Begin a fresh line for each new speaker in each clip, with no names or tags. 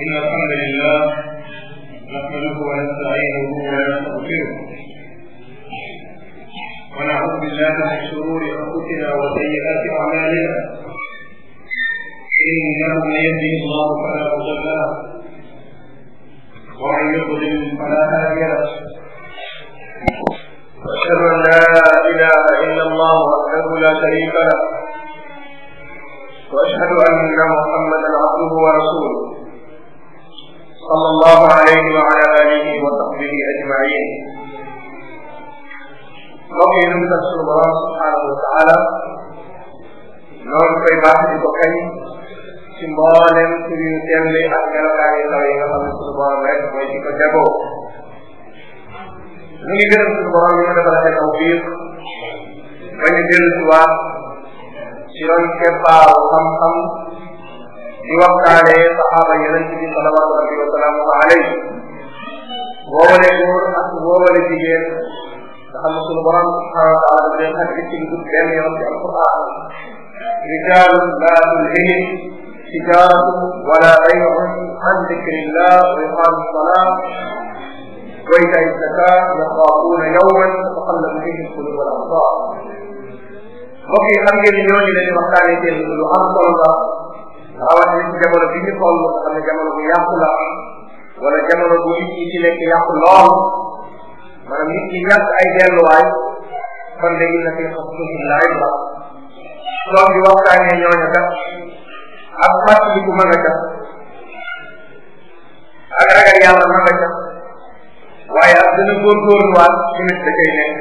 إن الحمد لله نحمده ونستعينه ونستغفره ونعوذ بالله من شرور أنفسنا وسيئات أعمالنا إنه من يهده الله فلا مضل له ومن يضلل فلا هادي له وأشهد أن لا إله إلا الله وحده لا شريك له وأشهد أن محمدا عبده ورسوله صلى الله عليه وعلى آله وصحبه أجمعين mbokk yi ñu sant sunu borom subhanahu wa taala noonu koy baax di ko kañ ci mboolem tur yu tell ak melokaan yu kaw yi nga xam ne sunu borom rek mooy ci ko jagoo ñu ngi gërëm sunu borom yi ma defal tawfiq ba ñu dellu si waat ci ron keppaaru xam-xam di waxtaanee saxaaba yonent bi salawaatu rabbi wa salaamuhu alayhi woowale góor ak woowale jigéen nga xam ne sunu borom subhanahu wa taala daf leen xarit ci dugg benn yoon ci alquran rijaalun laa tulhihim tijaaratu wala bay'un an dikrillah wa iqaami salaa wa itaa zaka yaxaafuuna yawman tataqallabu fihi alqulub wal absar mbokk yi xam ngeen ni ñooñu leen di waxtaanee seen lu am solo la rawatina ci jamono bi ñu toll nga xam ne jamono bu yàqu la wala jamono bu nit ñi ci nekk yàqu lool maanaam nit ñi ñàkk ay delluwaay kon de inna fi xasbihi la ibra toog di waxtaanee ñooñu kat ak fàttaliku ma nga ca ak ragal yàlla ma nga ca waaye ak dana góorgóorluwaat tamit da cay nekk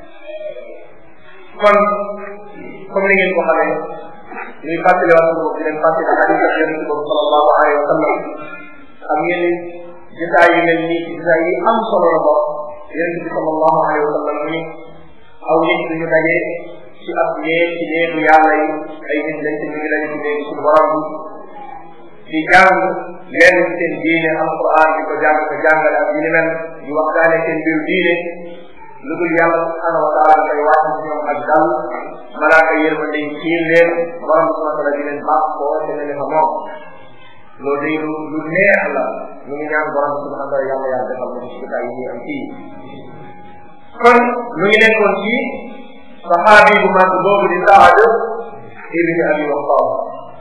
kon comme ni ngeen ko xamee ñuy fàttaliwaat suñu bopp di leen fàttali xadis ak yonente boobu sallallahu alayhi wa sallam xam ngeen ni jotaay yu mel nii jotaay yi am solo la bokk yonente bi sallallahu alayhi wa sallam mu ni aw nit duñu daje ci ab néeg ci néegu yàlla yi ay nit lañ ci ñu ngi daje ci néegu suñu borom bi di jàng lenn ci seen diine alquran di ko jàng ko jàngale ak yu ni mel di waxtaane seen mbiru diine lu dul yàlla subhanahu wa taala dafay wàcc ci ñoom ak dal malaaka yërmande yi xiir leen borom bi subhanahu wa taala di leen baax koo te ne fa moom loolu day lu lu neex la ñu ngi ñaan borom bi subhanahu wa taala yàlla yàlla defal ko ci jotaay yi ñuy am fii kon ñu ngi nekkoon ci saxaabi bu mag boobu di Saad ibni Abi Waqqas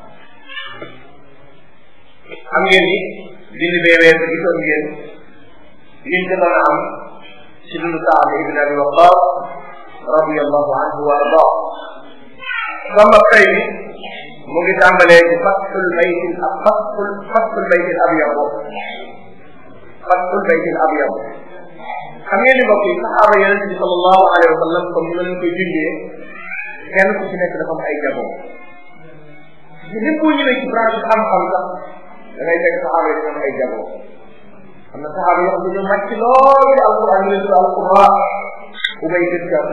xam ngeen ni bind bee weesu gisoon ngeen liñ jotoon a am ci dundu Saad ibn Abi Waqqas radiyallahu anhu wa ardaa sama tey bi mu ngi tàmbalee ci fathul baytil ak fathul fathul baytil abyad fathul baytil abyad xam ngeen ni mbokk yi saxaaba yonente bi sallallahu alayhi wa sallam comme ni ma leen koy junjee kenn ku ci nekk dafa am ay jaboot lépp boo ñëwee ci branche xam-xam sax da ngay fekk saxaaba yi dafa am ay jaboot am na saxaaba yoo xam ne dañoo màcc lool ci alquran ñu leen tudd alquran ubay gis gàtt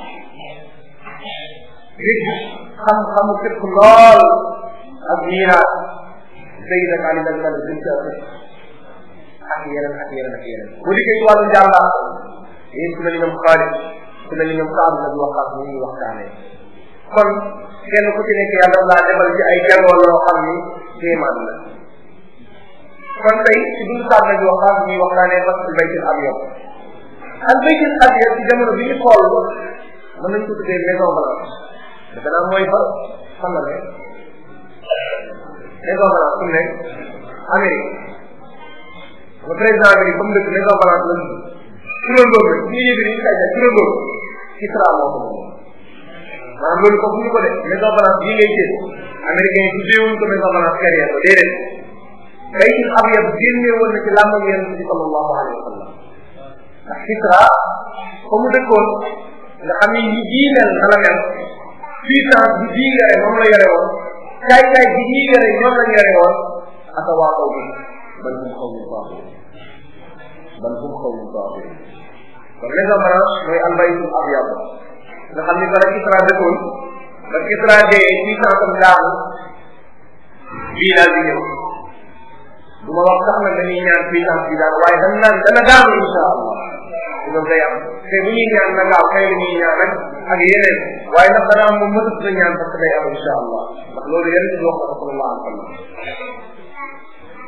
nit xam-xamu képp lool ak miiraat Zayd ak Ali ak Malik gis gàtt ak yeneen ak yeneen ak yeneen bu liggéey ci wàllu jàmbaar yéen ku mel ni ñoom Xaalid ku mel ni ñoom Saad na di waxaat ñu ngi waxtaanee kon kenn ku ci nekk yàlla laa defal ci ay jàngoor loo xam ni kéemaan la kon tey ci dund Saad na di waxaat ñuy waxtaanee parce que baytil abyad ak baytil abyad ci jamono bi ñu xool mën nañ ko tuddee maison blanche defe naa mooy fa xam na ne maison blanche fu mu nekk Amérique le président bi comme dëkk maison blanche la tudd turandoom rek ñu yëg ni kay ja turandoom Kisra moo ko moom maanaam loolu foofu ñu ko def maison blanche bii ngay gis américain yi tuddee wuñ ko maison blanche carrière ko déedéet baytil abyad génne woon na ci làmbam yonent bi sallallahu alayhi wa sallam ndax Kisra fa mu dëkkoon nga xam ni ñi bii mel na la mel puissance bi bii yore moom la yore woon caay caay bi ñii yore ñoom lañ yore woon aka waa kaw bi bal hum xawmun baaxuun bal hum xawmun baaxuun kon maison blanche mooy albaytul abyad nga xam ni bala Kisra dëkkoon ba Kisra dee puissance am daanu bii daal di ñëw du ma wax sax nag dañuy ñaan puissance bi daanu waaye dañ naan dana daanu insha allah loolu day am te bu ñuy ñaan na gaaw kay la ñuy ñaan rek ak yeneen waaye ndax dana am moom mësut na ñaan parce que day am insha allah ndax loolu yéen ci wax ko sallallahu alayhi wa sallam ko ëllëg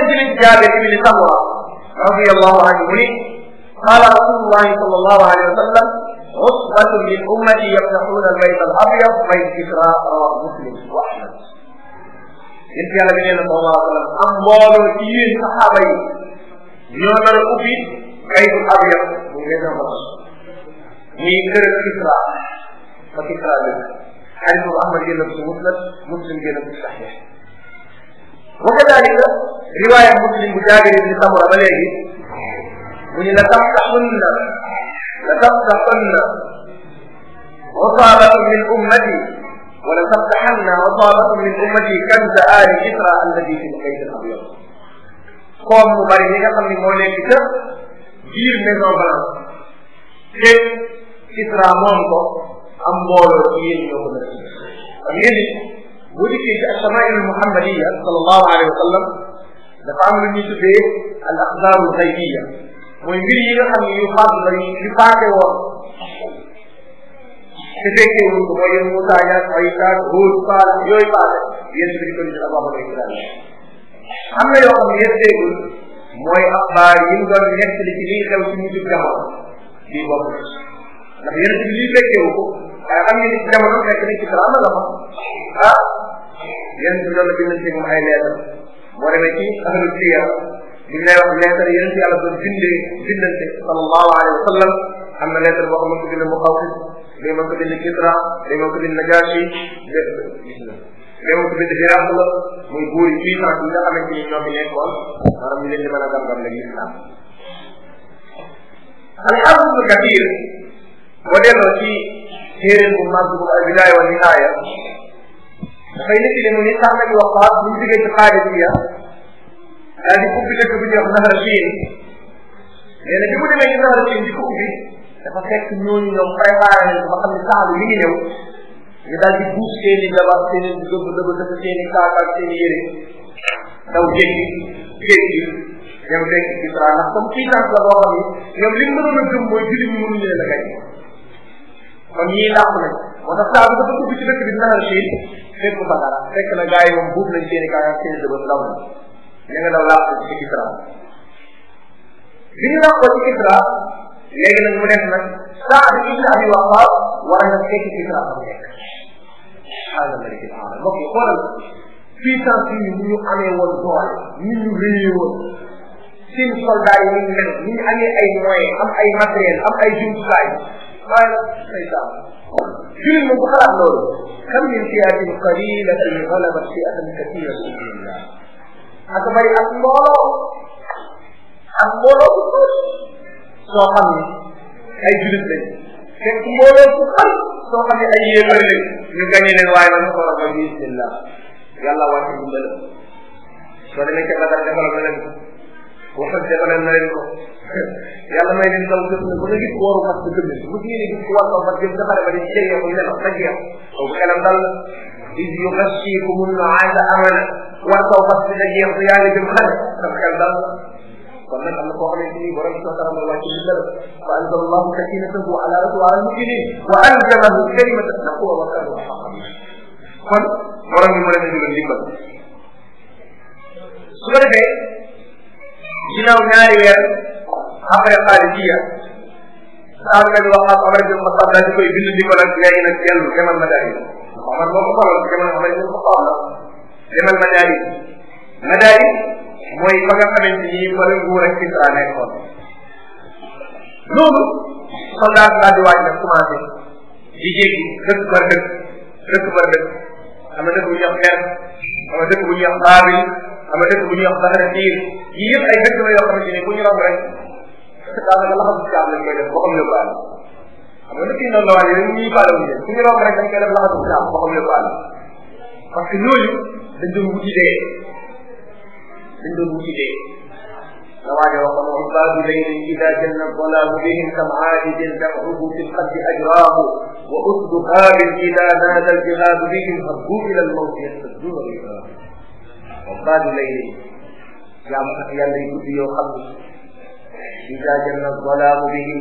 jële ci jaabir ibni samura radiallahu anhu mu ni قال رسول الله صلى الله عليه وسلم عصبة من أمتي يفتحون البيت الأبيض بيت كسرى رواه مسلم وأحمد. yéen yàlla bi nee na sallallahu alayhi wa sallam am mbooloo ci yéen saxaaba yi ñoo nar a ubbi baytul abyad bu maison blanche muy kër Kisra fa Kisra dëkk xadis boobu Ahmad génn ko ci musnad muslim génn ko ci saxiix wa kadalika riwaaya muslim bu jaabir ibni samura ba léegi mu ñu la taftaxunna la taftaxunna عصابة من أمتي ولتفتحن عصابة من أمتي كنز آل كسرى الذي في البيت الأبيض koom mu bari li nga xam ne moo nekk ca biir maison blanche te Kisra moom ko am mbooloo ci yéen ñoo ko def xam ngeen ni bu dikkee ci ashamail muhammadiya sallallahu alayhi wa sallam dafa am lu ñuy tuddee al axbaaru xaybiya mooy mbir yi nga xam ne yu faat la yu faate woon te fekkee wuñ ko mooy yéen Moussa Niass Aïssa Huud Faal yooyu faate yéen bi ko ñu ababa Israël am na yoo xam ne yëpp déggul mooy axbaar yi mu doon nekk li ci liy xew ci mujjub jamono bii bokk ndax yéen bi lii fekkewu ko waaye xam ngeen ni ci jamono fekk ni ci salaama la fa ah yéen bi loolu bind ci moom ay leetar boo demee ci ahlu siyar bi lay wax leetar yéen ci yàlla doon bindee bindante sallallahu alayhi wa sallam am na leetar boo xam ne ko bind mu xawsis day mën ko bind Kisra day mën ko bind Najashi gis na léegi ko bind Hiraql la muy buur yi puissance yi nga xamante ni ñoo fi nekkoon maanaam ñu leen di mën a gam-gam la islam alxaafis ibnu kathir boo delloo ci téeréen bu mag bu al bidaaya wa nihaaya dafay nit li mu ni sax nabi waqaat bu ñu jógee ci xaadisiya daal di ubbi dëkk bi ñuy wax nahar siin nee na bi mu demee ci nahar siin di ko ubbi dafa fekk ñooñu ñoom préparé nañ ko ba xam ne saalu mi ngi ñëw ñu daal di buus seen i jabar seen i dëbb dëbb dëbb seen i kaaka ak seen i yére daw jéggi jéggi ñoom fekk Kisra ndax comme puissance la boo xam ni ñoom li mu mënoon a gëm mooy jullit ñi mënuñu leen a gañ kon ñii làpp nañ moo tax saa bu dafa dugg ci dëkk bi nahar siin fekk fa dara fekk na gars yi moom buub nañ seen i kaaka ak seen i dëbb daw nañ ña nga daw làpp ci Kisra bi ñu làppoo ci Kisra léegi nag mu def nag saa bi ibn abi waqaas war na fekk Kisra am nekk xaala maliki aala mbokk yi xoolal puissance yi ni ñu amee woon doole ni ñu réyee woon seen soldat yi ñu mel ni ñu amee ay moyens am ay matériel am ay jumtukaay waaye nag say saa jullit moom bu xalaat loolu kam min fiatin qalilatin galabat fiatan kathiratan billah ak bari ak mbooloo ak mbooloo bu tuuti soo xam ni ay jullit lañ fekk mbooloo bu xam soo xam ne ay yéefar lañ ñu gañe leen waaye man ko rabal bismillah yàlla wàcce dimbal soo demee ca badar defal na leen ko waxal defal na leen ko yàlla may leen daw jot na ba nga gis wooru fas bi gëm bu ñu gis ku war ko fas jëm defare ba di jege ko nelaw ba jeex kooku xelam dal na is yu xasiikum naasa amana war kaw fas bi da jeex te yaa ngi jëm xale sa xel dal na kon nag am na koo xamante ni borom soo taram wàcc bi dal fa anzal allahu sakinatahu ala rasul ala muminin wa alzamahu kalimata taqwa wa kanu xaqan kon borom bi mu leen digal dimbal su ko defee ginnaaw ñaari weer après xaalijiya saa nga di waxaat Omar bin Xattaab daal di koy bind di ko nag léegi nag dellu demal Madaari Omar moo ko xoolal demal Omar bin Xattaab la demal Madaari Madaari mooy fa nga xamante ni fa la nguur ak Kisra nekkoon loolu soldat daal di waaj nag commencé di jéggi dëkk par dëkk dëkk par dëkk am na dëkk bu ñuy wax Xeer am na dëkk bu ñuy wax Baabil am na dëkk bu ñuy wax Baxara Diir yii yëpp ay dëkk la yoo xamante ni bu ñu romb rek daanaka laxasu caab lañ koy def boo xam yóbbaale xam nga dëkk yi noonu la waaye yooyu ñuy faale wuñu leen bu ñu romb rek dañ koy def laxasu caab boo xam yóbbaale parce que ñooñu dañ doon wuti dee dañ doon wuti dee la waaje waxoon عباد ليل إذا جن الظلام بهم كم عاجز تقعد في القد أجراه وأسد هاب إذا نادى الجهاد بهم هبوا إلى الموت يستجدون رجاه عباد ليل يا يا ليل يا خلق إذا جن الظلام بهم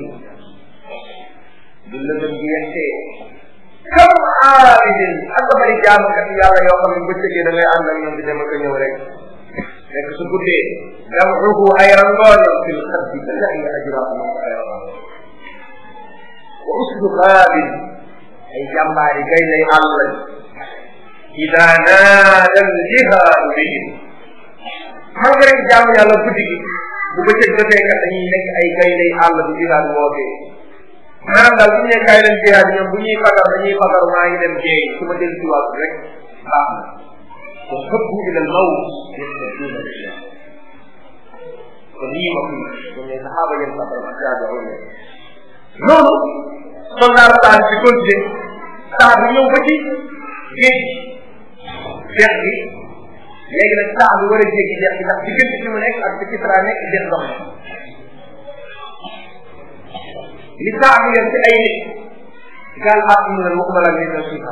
باللبن بيحتي كم عابد أكبر جامعة يا الله يوم من بچه كده لا أنا من بدي ما كنيو رek fekk su guddee jam'uhu ay rangooñam fil xaddi ka lahi ajraa moom ko ay rangooñ wa uslu qaabin ay jàmbaari gay lay àll lañ ida naada ljihaadu bihim xam nga rek jaamu yàlla guddi gi bu bëccëg jotee kat dañuy nekk ay gay lay àll bu jihaad wootee maanaam daal bu ñu nee kaay leen jihaad ñoom bu ñuy fagar dañuy fagar maa ngi dem jéey su ma del si waat rek baax na wa xëbbu ila al mawt yastaduuna billah kon lii ma fi ñoom ñooy saxaaba yéen saxaaba ak taabi'uun noonu soldaar saa bi continué saa bi ñëw ba ci géej dex bi léegi nag saa bi war a jéggi dex bi ndax diggante fi mu nekk ak fi Kisra nekk dex dox li saa bi yor ci ay nit gaal ak mu ne waxuma la nit na suufa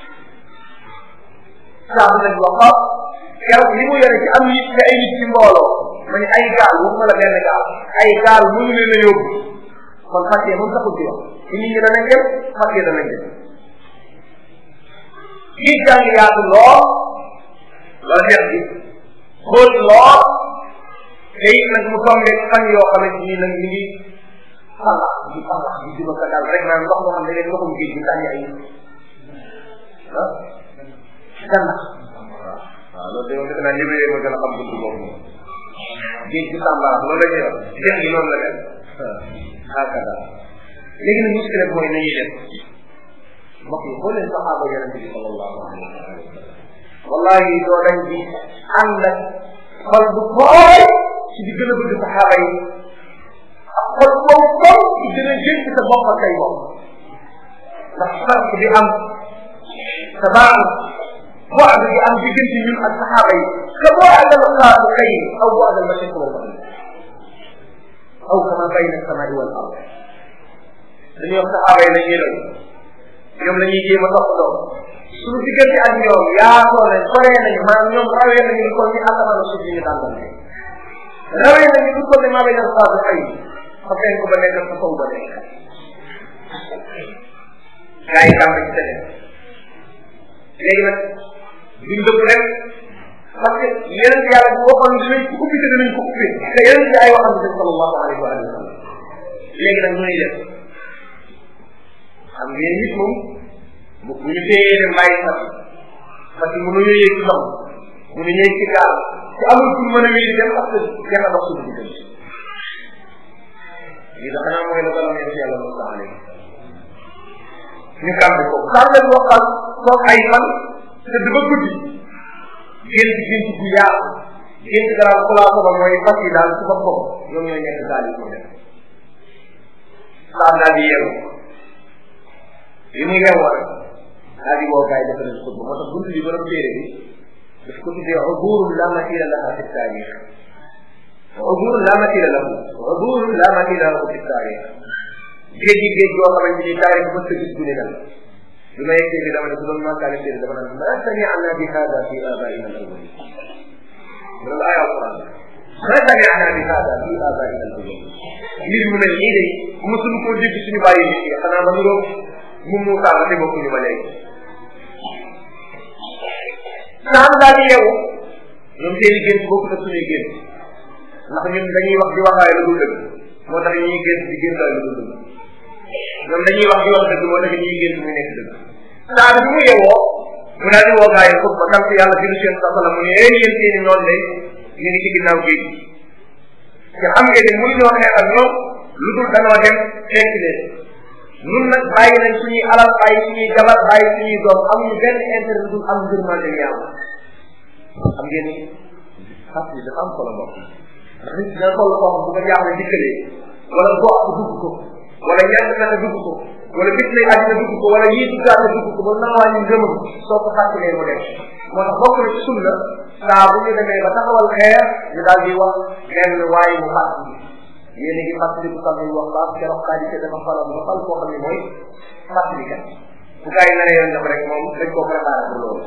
saa bi nag wax ko keroog li mu yore ci am nit ci ay nit ci mbooloo ma ne ay gaal waxuma la benn gaal ay gaal mënu leen a yóbbu kon fàttee moom taxul ci wax ci nit ñi danañ dem fàttee danañ dem kii jàng yaatu lool wala dex bi xóot lool te it nag mu tombé fan yoo xamante ni nag ñu ngi xalaat di xalaat di juma ka daal rek naan ndox moo xam ne leen ndoxum géej bi tànni ay ah ganna waaw loolu de moom defe naa libéré ma gën a xam buntu boobu moom géej bi tàmba loolu la ñuy wax dex gi noonu la def hakada léegi nag muskile bi mooy nañuy def mbokk yi boo leen saxaaba yonente bi sallallahu alayhi wa sallam wallahi doo dañ di ànd ak xol bu tooy ci di gën a bëgg saxaaba yi ak xol boobu tool ci gën a jël ci sa bopp ak say bopp ndax farq bi am sabaan بعد bi am diggante ñun ak saxaaba yi ka بعد القاء خير او بعد المشرق والمغرب او كما بين السماء والارض dañuy wax saxaaba yi lañuy raw ñoom la ñuy jéem a topp doom suñu diggante ak ñoom yaatoo nañ soree nañu maanaam ñoom rawee nañu lu ko ni asamaan suuf yi ñu tàmbali rawee nañu lu ko ni maa ngi def xaar xëy fa fenn ko ba nekk fa kaw ba nekk gaa yi tàmbali ci tene léegi nag duñ dëpp rek parce que yeneen yàlla bu waxoon dinañ ko ubbi te dinañ ko ubbi te yeneen ci ay waxam bi sallallahu alayhi wa sallam léegi nag ñooy def xam ngeen nit moom bu bu ñu téyee dem bàyyi fas parce que mënuñu yéeg ci ndox mënuñu yéeg ci gaal te amul fu mën a wéy dem parce que kenn dox suñu diggante lii dafa naa mooy la ko lamee ci yàlla Musa alayhi ñu kàmbi ko kàmbi ko xam toog ay fan te du ba guddi gént gént bu yaatu gént garaaw xulaasa ba mooy fas yi daal ci boppam ñoom ñooy nekk daal yi ko def saa daal di yeewu li mu yeewoo rek daal di woo gars yi dafa leen xutba moo tax buntu bi borom téere bi daf ko tuddee uburun la matira laha fi taarix uburun la matira lahu uburun la matira lahu fi taarix géej gi géej goo xamante ni taarix mës a gis gune dal bi ma yeggee bi dama ne su doon màkkaale téere dama naan ma sami'na bi hada fi abaina al awwalin loolu ay alquran ma sami'na bi hada fi abaina al awwalin mbir mu mel nii de mosuñu koo dégg suñu bàyyi nit yi xanaa ba nuroo mu mu tàmm te bokkuñu ba léegi naan daal di yeewu ñoom seen i gént bokku na suñuy gént ndax ñun dañuy wax di waxaay lu dul dëgg moo tax ñuy gént di géntaay lu dul dëgg ñoom dañuy wax di wax dëgg moo tax ñuy gént muy nekk dëgg saa bi mu yeewoo mu daal di woo gaa yi xut ba sant yàlla biru seen sa sala mu ne ee yéen seen i noonu de ñu ngi ci ginnaaw géej te xam ngeen ne mënuñoo xeex ak ñoom lu dul danoo dem fekk leen ñun nag bàyyi nañ suñuy alal bàyyi suñuy jabar bàyyi suñuy doom amuñu benn intérêt dul am ngërmande yàlla xam ngeen ni xas bi dafa am solo mbokk ndax nit dina toll koo xam bu ko jaaxle dikkalee wala gox bu dugg ko wala ñàkk na dugg ko wala bis lay àddina dugg ko wala yii duggaat dugg ko ba naa wàññi ngëmam soo ko fàttalee mu dem moo tax bokk na ci sunna saa bu ñu demee ba taxawal xeer ñu daal di wax benn waaye mu fàttali yéen a ngi fàttaliku sax ñu wax baax keroog xaaj te dafa faral ba fal koo xam ne mooy fàttalikat bu gars yi naree yoon def rek moom dañ koo préparé pour loolu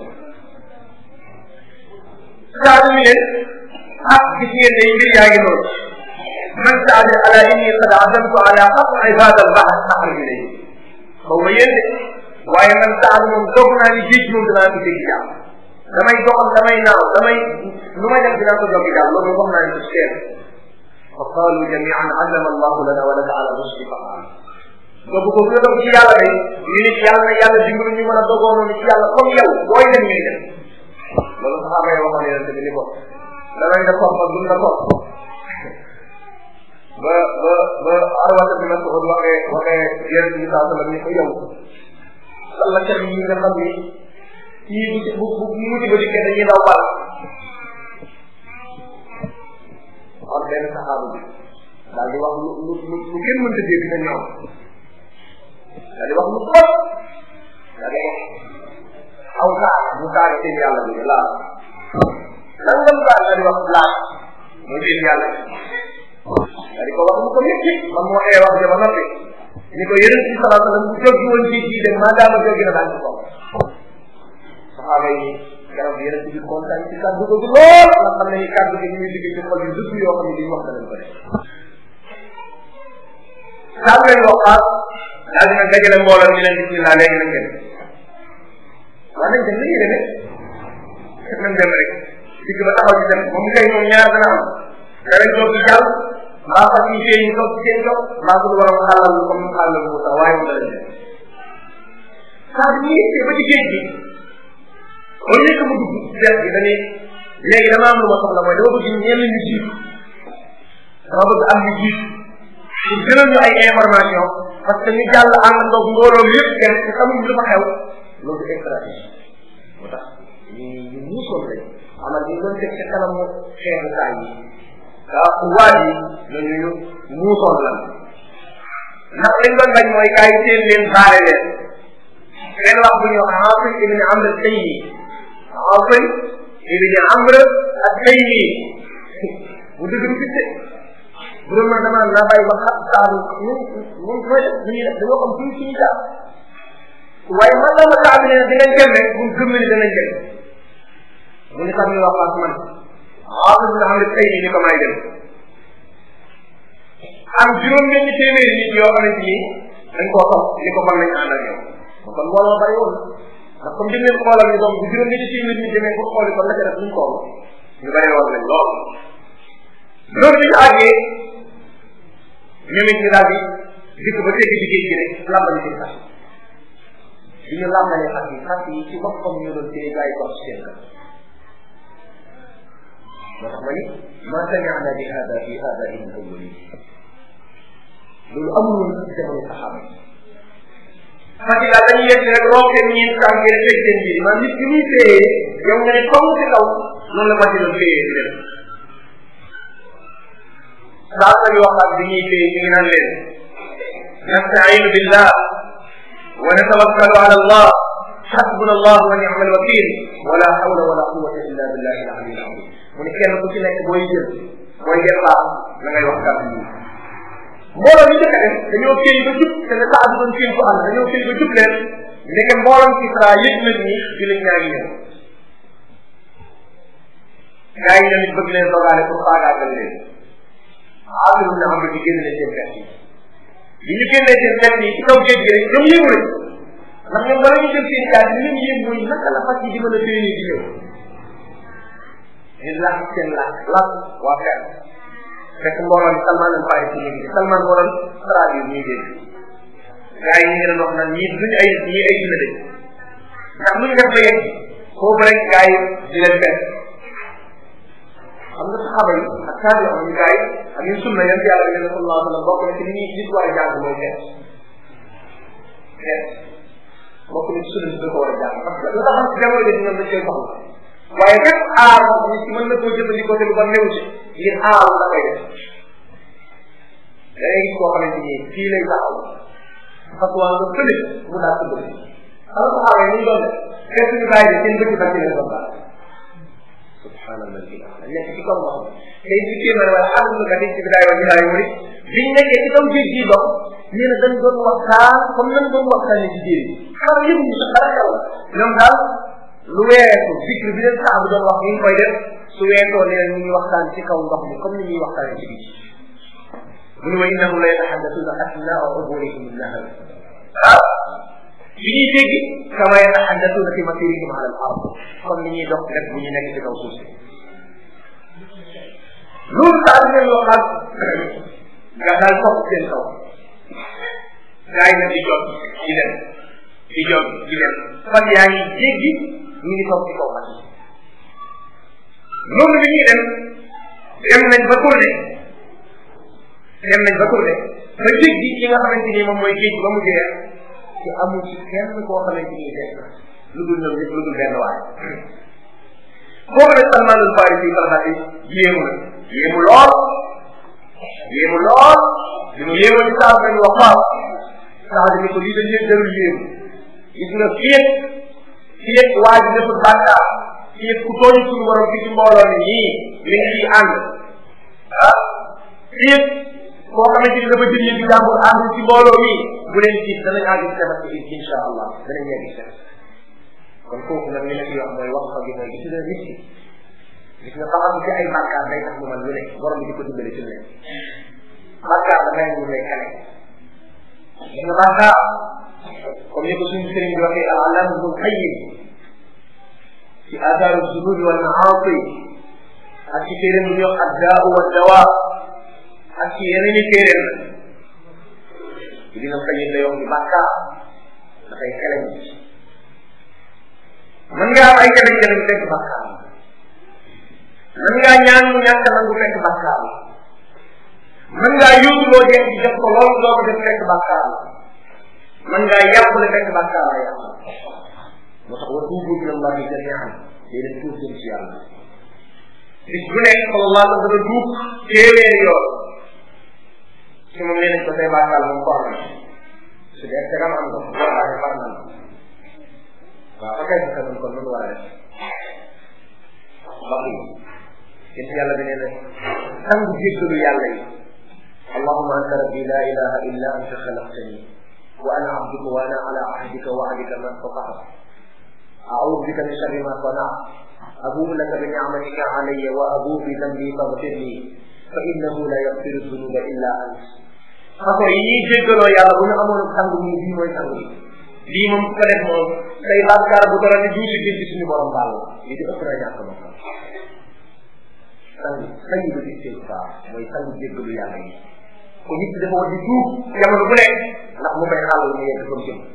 saa ñu leen ah gis ngeen ne mbir yaa ngi noonu man saadi ala inni qad azamtu ala qat'i hada al bahr nahar ilayhi xaw ma yéen de waaye man saadi moom doog naa ni géej moom danaa ko dégg jàmm damay doxal damay naaw damay lu may def dinaa ko joggi daal loolu wax naa ne ko seet fa qaalu jamian allama allahu lana wa laka ala rusdi fa dogu ko nga dog ci yàlla day ñu nit yàlla na yàlla dimbali ñu mën a dogoo noonu ci yàlla comme yow booy dem ngay dem loolu saxaaba yi waxoon yonente bi ni ko danañ la topp ak duñ la topp ba ba ba arwata bi masud waxee waxee yonente bi saa sallam ni ko yow salla kat yi nga xam ni kii bu bu bu muti ba dikkee dañuy daw bal am benn saxaaba bi daal di wax lu lu lu lu kenn mënta dégg te ñoom daal di wax lu trop daal di wax aw saa bu saaga seen yàlla bi laa nangam saa daal di wax laa mooy seen yàlla daal di ko wax mu ko métti man moo ee wax ja ba noppi ni ko yeneen ci salaa sallam bu jógi woon ci ci dem maa daama jógi na daal ci kaw saxaaba yi garab yeneen ci biir kontaan ci kàddu googu lool nga xam ne ni kàddu gi ñuy liggéey ci xol yi dëgg yoo xam ne li ñu wax danañ ko def daal leen waxaat daal dina dajale mbooloo ñu leen bismillah léegi nañ dem waa nañ dem nañuy demee nañ dem rek digg ba taxaw ci dem moom kay ñoom ñaar dana am danañ toog ci jàll mbaa fa ñu fee ñu toog ci seen toog mbaa su borom xàllal comme xàllal Moussa waaye mu danañ dem saa bi ñu yegsee ba ci géej gi au lieu que mu dugg seet gi dañuy léegi dama am lu ma soxla mooy dama bëgg ñenn ñu jiitu dama bëgg am ñu jiitu pour gënal ñu ay information parce que ñu jàll àndandoog mbooloo yëpp kenn te xamuñ lu fa xew loolu stratégie moo tax ñu ñu muusoon lañ amal ñu doon teg ca kanamu xeetu saa yi kaa waaj yi ñooñu ñu muusoon lan ndax liñ doon bañ mooy kaay seen leen baare leen kenn wax bu ñu wax Aasim ibn Amr Taymi Aasim ibn Amr ak Taymi bu dëgg du fitte bu doon man dama naa bàyyi ba xam saalu ñun ñun mooy def ñu def dañoo xam fii fii daal waaye man la ma saa bi ne dinañ dem rek bu gëm ni danañ dem mu ne xam ni wax ak man Aasim ibn Amr Taymi ni ko may dem am juróom benn téeméeri nit yoo xamante ni dañ koo xam ni ko mën nañ ànd ak yow kon mbooloo bari woon ndax comme jëm leen xoolal ñu doom bu juróom ñetti téeméer ñu demee ko xooli kon la ca def ñu toll ñu bari woon nañ lool loolu bi ñu àggee ñoom it ñu daal di dikk ba tegg ci géej gi rek làmbali seen xas bi ñu làmbalee xas yi xas yi ci boppam ñu doon téye gaay ko seen kan moo tax ma ni ma sami'na bi hada fi hada in awwali loolu amul woon ci jamono saxaaba yi Fatick daal dañuy yegg rek roo seen ñiin tànk ngeen teg seen biir man nit ki muy téye yow nga ne toll ci kaw noonu la Fatick doon téye di dem saa sa waxaat bi ñuy téye ñu ngi naan leen nastainu billah wa natawakkalu ala allah حسبنا الله ونعم الوكيل ولا حول ولا قوة إلا بالله العلي العظيم mu ne kenn ku ci nekk booy jël booy départ la ngay wax kàddu yi mbooloo ñu njëkk a def dañoo téy ba jub te ne saa bi doon téy ko ànd dañoo téy ba jub leen ndeke mbooloom ci tra yëg nañ ni jullit ñaa ngi ñëw gaa yi tamit bëgg leen dogaale pour faagaagal leen aafiru na am di génne seen pet yi bi ñu génnee seen pet yi ci kaw géej gi rek ñoom yëngu nañ ndax ñoom bala ñu jël seen gaal li leen yëg mooy naka la fas yi di mën a téye di ñëw ñu làkk seen làkk làkk waa fer fekk mbooloo ni Salman al Farisi ñu ngi Salman moo doon traduire ñuy dégg gaa yi ñu ngi doon wax naan ñii duñu ay ñii ay dina dégg ndax lu ñu def ba yegg foofu rek gaa yi di leen fekk xam nga saxaaba yi ak taabi am ñu gaa yi ak ñu sunna yan yàlla bi ne sallallahu alayhi wa sallam bokk na ci li ñuy nit war a jàng mooy fekk fekk bokk na ci sunna bi ko war a jàng parce que la tax ci jamono ji ñoom dañ koy soxla waaye bépp aar moom nit ki mën na koo jëfandikoo te lu ba néew ci ngir aaru da koy def da ngay gis koo xamante ni fii lay taxaw fas waa nga fële mu daal ko bëgg xam nga xaawee ni ñu doon def fekk ñu bàyyi de seen bëgg ba ci leen doon baax subhanallah dañ nekk ci kaw wax tey ci kéemaan wala alhamdulilah dañ ci bidaay wa bidaay mu biñ nekkee ci kaw géej gii dox nee na dañ doon waxtaan comme nañ doon waxtaanee ci jéeri xam yëpp ñu sax dara xew ñoom daal lu weesu zikr bi leen saa bu doon wax ni ñu koy def su weesoo nee ñu ngi waxtaan ci kaw ndox mi comme ni ñuy waxtaanee ci biir mu ne wa innahum la yataxaddasuna asnaa uburihim nahar ah bi ñuy jéggi kama yataxaddatuuna fi masirihim ala al ard comme ni ñuy dox rek bu ñu nekk ci kaw suuf si loolu daal di leen waxal nga daal topp seen kaw gaa yi nag di jot di dem di jot di dem fan yaa ngi jéggi ñu ngi toog ci kaw fan loolu bi ñuy dem dem nañ ba tourné dem nañ ba tourné ba jéggi ki nga xamante ni moom mooy géej ba mu jeex ci amul ci kenn koo xamante ni des na lu dul ñoom ñëpp lu dul benn waay foofu nag Salman al Farisi Farhati yéemu na yéemu lool yéemu lool li mu yéemu ci saa dañu wax waaw saa dañu ko lii dañ leen jarul yéemu gis nga fii fii waa ji deful bàkkaar fii ku tooñu suñu borom fii ci mbooloo ni ñii mi ngi ciy ànd ah fii koo xamante ni dafa jël yëngu jàmbur ànd ci mbooloo mi bu leen ci danañ àgg ci tabax bi insha allah danañ yegg ci kon kooku nag li la ci wax mooy wax fa gi mooy gis nga nit ki gis nga taxaw ci ay bàkkaar day tax mu man lu ne borom bi di ko dimbale ci lu ne bàkkaar dafay mu lay kale gis nga bàkkaar comme ni ko suñu sëriñ bi waxee al alam ibnu qayyim ci athaaru zunubi wal maasi ak ci téeréem bu ñuy wax addaau wa dawa ak ci yeneen i téeréem la dina qayyim lay wax ni bàkkaar dafay kale nit mën nga am ay jafe-jafe bu fekk bàkkaar mën ngaa ñaan mu ñàkk nangu fekk bàkkaar mën ngaa yóbbu loo jeex ci def ko loolu doo ko def fekk bàkkaar mën ngaa yàpp le fekk bàkkaar la yàq moo tax wa tuubu ila allahi jamian day def tuub jëm ci yàlla bis bu nekk sallallahu alayhi wa sallam duub téeméeri yoon ci moom nee nañ ko say bàkkaar moom ko am su dee tegam am nga wallahi far na waaw fa kay fa kanam kon noonu war a def mbokk yi yéen yàlla bi nee na sangu jéggalu yàlla yi allahuma anta rabbi la ilaha illa anta xalaqtani wa ana abduka wa ana ala ahdika wa ahdika ma stata'tu a'udhu bika min sharri ma sana'tu abu'u laka bi ni'matika alayya wa abu'u bi dhanbi faghfir li fa innahu la yaghfiru dhunuba illa ant façon yi ñuy jéggaloo yàlla bu ñu amoon sangu nii bii mooy sangu yi lii moom su ko def moom say bàkkaar bu dara ni duusi gis ci suñu borom baal li di ëpp na ñàkk ma sang sang ba istighfar mooy sang jéggalu yàlla yi ko nit ki dafa war di tuub jamono bu nekk ndax mu koy xàll mu yegg fa mu jëm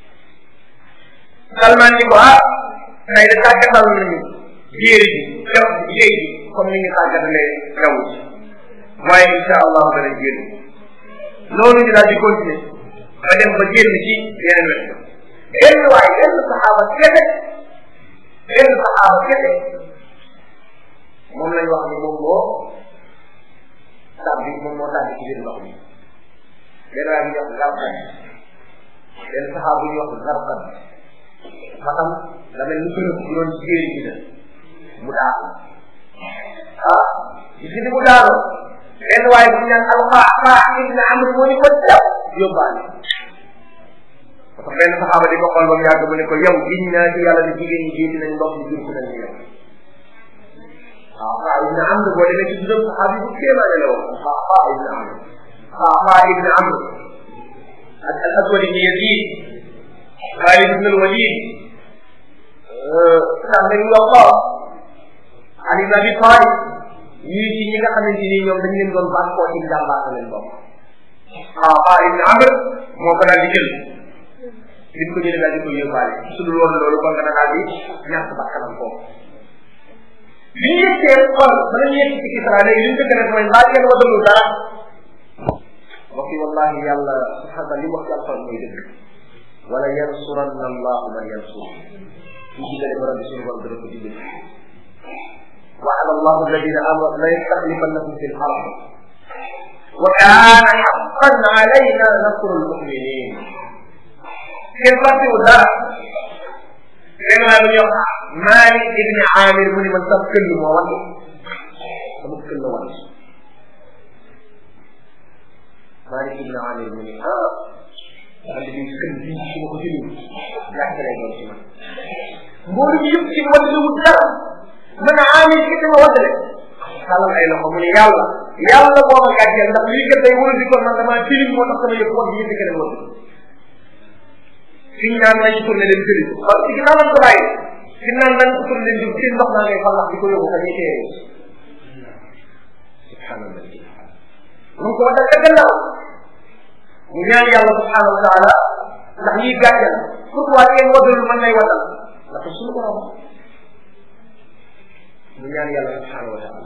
Salman ni ko ah tey de tàggatal nañu jéeri ji jaw jéey ji comme ni ñu tàggatalee jaww ji waaye insha allah dana génn loolu ñu daal di continuer ba dem ba génn ci yeneen wet benn waay benn saxaaba kese benn saxaaba kese moom lañ wax ni moom moo tàbbi moom moo tàbbi ci biir ndox mi benn waay bu ñuy wax garqan benn saxaaba bu ñuy wax garqan matam da mel ni bërëb bu doon ci géej gi la mu daanu ah gis ni mu daanu benn waay bu ñu naan alxaa xaa ibn amr moo ni ko def yóbbaale parce que benn saxaaba di ko xool ba mu yàgg mu ne ko yow giñ naa ci yàlla ne jigéen ñi jiiti nañ ndox mi jur si nañ yow waaw xaa ibn amr boo demee ci juróom saxaabi bu kéemaane la woon xaa xaa ibn amr xaa xaa ibn amr ak al aswad ibn yazid xaalid ibn al walid sax dañu wax ko ali ibn abi talib ñii ci ñi nga xamante ni ñoom dañ leen doon bàkkoo ci jàmbaata leen bokk xaa xaa ibn amr moo ko daal di jël li ko jëlee daal di ko yóbbaale su dul woon loolu kon dana daal di ñàkk bakkanam foofu bi ñu yeggee xool ba ñu yegg ci Kisra léegi li ñu ko def mooy mbaa kenn wadalul dara mbokk yi wallahi yàlla subhana li wax ci alxuraan mooy dëgg wala yansuranna allahu man yansur ci diggale borom bi suñu borom dana ko dimbali وعد الله الذين امنوا لا يستخلفنهم في الارض وكان حقا علينا نصر المؤمنين kenn fàttewu dara benn waa lu ñuy wax Malik ibn Amir mu ni man sax këll moo wàcce sama këll wàcce Malik ibn Amir mu ni ah daal di këll bi su ma ko jëlee gàcce lay doon ci man mboolu bi yëpp ci wàcce wu dara man Amir ki sama wàcce xalal ay loxo mu ni yàlla yàlla boo ma gàcceel ndax lii kat day wóor di kon man damaa tilim moo tax sama yëpp wax bi yëpp keneen wàcce fi ñu naan nañu tourné dem jëli ko parce que ginnaaw lañ ko bàyyi fi ñu naan nañ ko tourné dem jëli seen ndox naa ngay fallax di ko yóbbu fa ñuy teere subhanallah mu ko waxal ca gannaaw mu ñaan yàlla subhanahu wa taala ndax lii gàccal pourquoi ngeen wadul man lay wadal ndax suñu borom mu ñaan yàlla subhanahu wa taala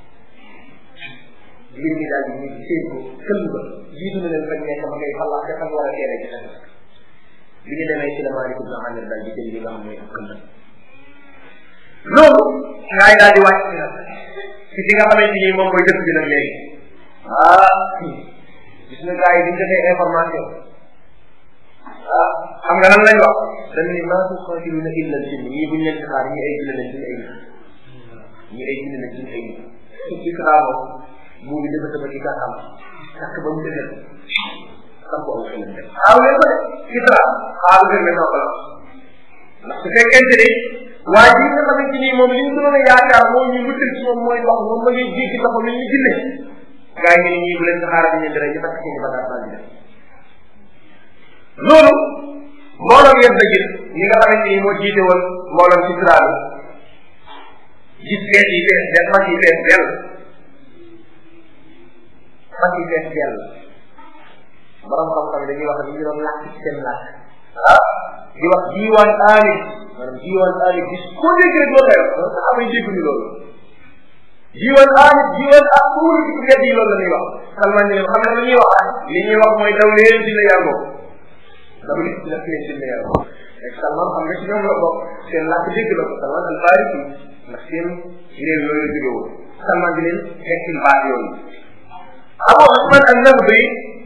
mbir mi daal di ñu seen ko këll ba jiitu na leen fañ nekk ma ngay xalaat te fan war a teere ci tamit bi ñu demee ci la Maalik ibn Amir daal di jël li nga xam mooy ak këll loolu ngaay daal di wàcc nag ci fi nga xamante ni moom mooy dëkk bi nag léegi ah gis nga gars yi bi ñu defee information ah xam nga lan lañ wax dañ ni maa tuqaatiluna illa al jinn ñii buñ leen di xaar ñi ay jinne lañ suñu ay nit ñi ay jinne lañ suñu ay nit ci xaamo buubi dafa tëba ci gàttam takk ba mu dëgër sam ko aw xelam dem xaaw leen ko de Kisra xaaru leen ne noo ko la ndax su fekkente ni waa ji nga xamante ni moom li ñu gënoon a yaakaar moo ñu wutal ci moom mooy ndox moom ma ngi jéggi ndox mi ñu jinne gaa yi ñu ñii bu leen saxaara ñu dara ñu takk seen bagaas daal di def loolu mbooloom yëpp la gis ñi nga xamante ni moo jiite woon mbooloom ci sira bi gis fees yi fees del fas yi fees del fas yi fees del borom xam-xam dañuy wax ne ñu doon làkk ci seen làkk ah di wax diiwaan aalib maanaam diiwaan aalib gis koo dégg rek loolu lay wax sax amay dégguñu loolu diiwaan aalib diiwaan ak tuuri ci mbedd yi loolu la ñuy wax salman ne xam ne lu ñuy wax li ñuy wax mooy daw leen dina yàggoo daw leen dina leen dina yàggoo rek salman xam nga ci ñoom la bokk seen làkk dégg la ko salman al farisi ndax seen réew yooyu la jóge woon salman di leen fekkil baat yooyu abu usman al nabri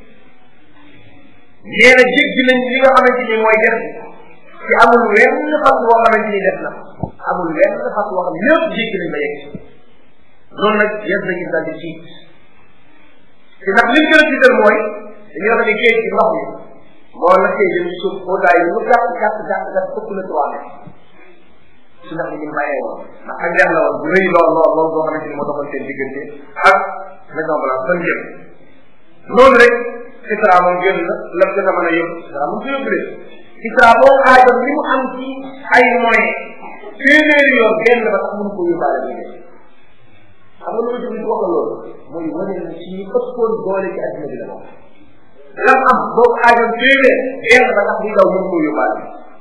nee na jéggi nañ li nga xamante ni mooy def ci amul wenn fas boo xamante ni def na amul wenn fas boo xam lépp jéggi nañ ba yegg loolu nag yes nañu daal di tiit te ndax li gën a tiital mooy dañuy wax ne géej gi ndox mi moo la see jëm ci suuf boo daay lu gàtt gàtt gàtt gàtt ëpp na trois mètres ci ndax ni ñu bàyyee woon ndax ak leer la woon bu rëy lool lool lool boo xamante ni moo doxal seen diggante ak maison blanche fan jëm loolu rek Kisra moom génn na lépp dina mën a yóbbu Kisra moom ko yóbbu de Kisra boo xaajoon li mu am ci ay moyens téeméeri yoon génn ba tax mënu ko yóbbaale bi de xam nga lu jëm wax loolu mooy wane na ci ñu ëppoon doole ci adduna bi la moom lam am boo xaajoon téeméer génn ba tax muy daw mënu ko yóbbaale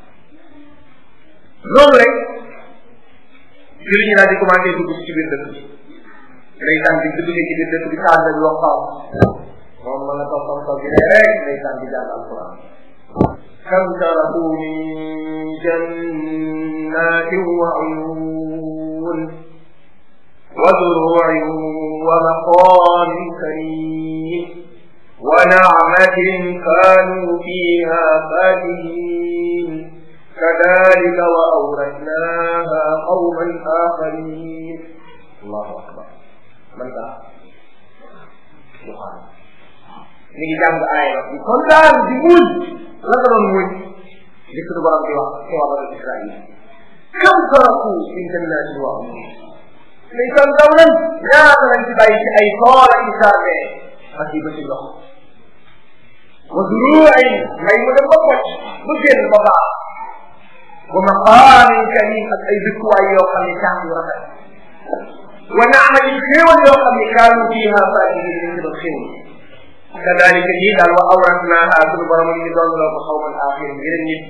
loolu rek jëriñ ñi daal di commencé dugg ci biir dëkk bi ndeysaan bi duggee ci biir dëkk bi taal bi wax xaw moom ma nga toog toog bi rek ndeysaan di jàng alquran kam taraku min jannatin wa uyun wa zuru'in wa maqamin karim wa na'matin kanu fiha fakihin كذلك وأورثناها قوما آخرين الله أكبر من ذا سبحانه mi ngi jàng aaya di kontaan di muñ la ko doon muñ li suñu borom di wax ci waa banu Israil kam taraku min jannatin wa uyun li kon daw nañ ñaata lañ ci bàyyi ci ay tool ak i jardin ak yi ba ci ndox wa zuruuin may mu dem ba pocc bu génn ba baax wa maqaamin karim ak ay dëkkuwaay yoo xam ne caax yu rafet wa naamatin xéewal yoo xam ne kaanu fiiha faakihin ñu doon xéewal kadalika nii daal wa awratnaaha sunu borom ñu doon loo ko xawman aaxirin yeneen nit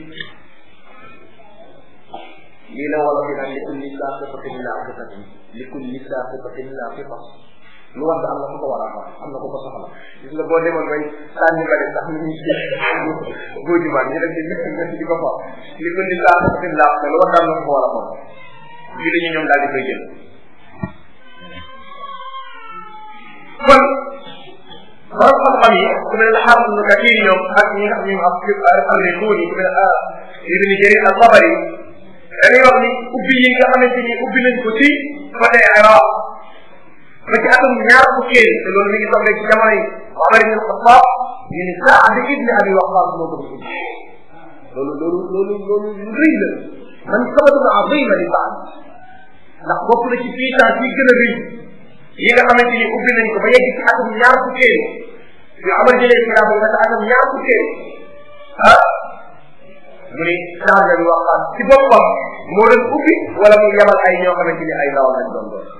lii la wala fi naan li kulli saaqiqatin laaqiqatin li kulli saaqiqatin laaqiqa lu wax am na ku ko war a xam am na ku ko soxla gis nga boo demoon bay sànni ba sax ñu ngi boo jumaan ñu def ci di ko fa li kulli saaqiqatin laaqiqa lu wax am na ku ko war a xam lii dañu ñoom daal di koy jël kon borom xam-xam yi ku mel ne xaafis nu kathir ñoom ak ñi nga xam ñu am alrikuun yi ku mel ne ibni jarir al tabari dañuy wax ni ubbi yi nga xamante ni ubbi nañ ko ci côté Iraq ba ci atum ñaar fukkeel te loolu mi ngi toog ci jamono yi Omar ibn Xattaab ñu ni Saad ibn Abi Waqaas moo ko ubbi loolu loolu loolu loolu lu rëy la man sabatun azima li Saad ndax bokk na ci puissance yi gën a rëy yi nga xamante ni ubbi nañ ko ba yegg ci atum ñaar fukkeel yu amal jëlee xilaafa ba ci atum ñaar fukkeel ah mu ni changé bi waxtaan ci boppam moo doon ubbi wala mu yebal ay ñoo xamante ni ay ndawal lañ doon doon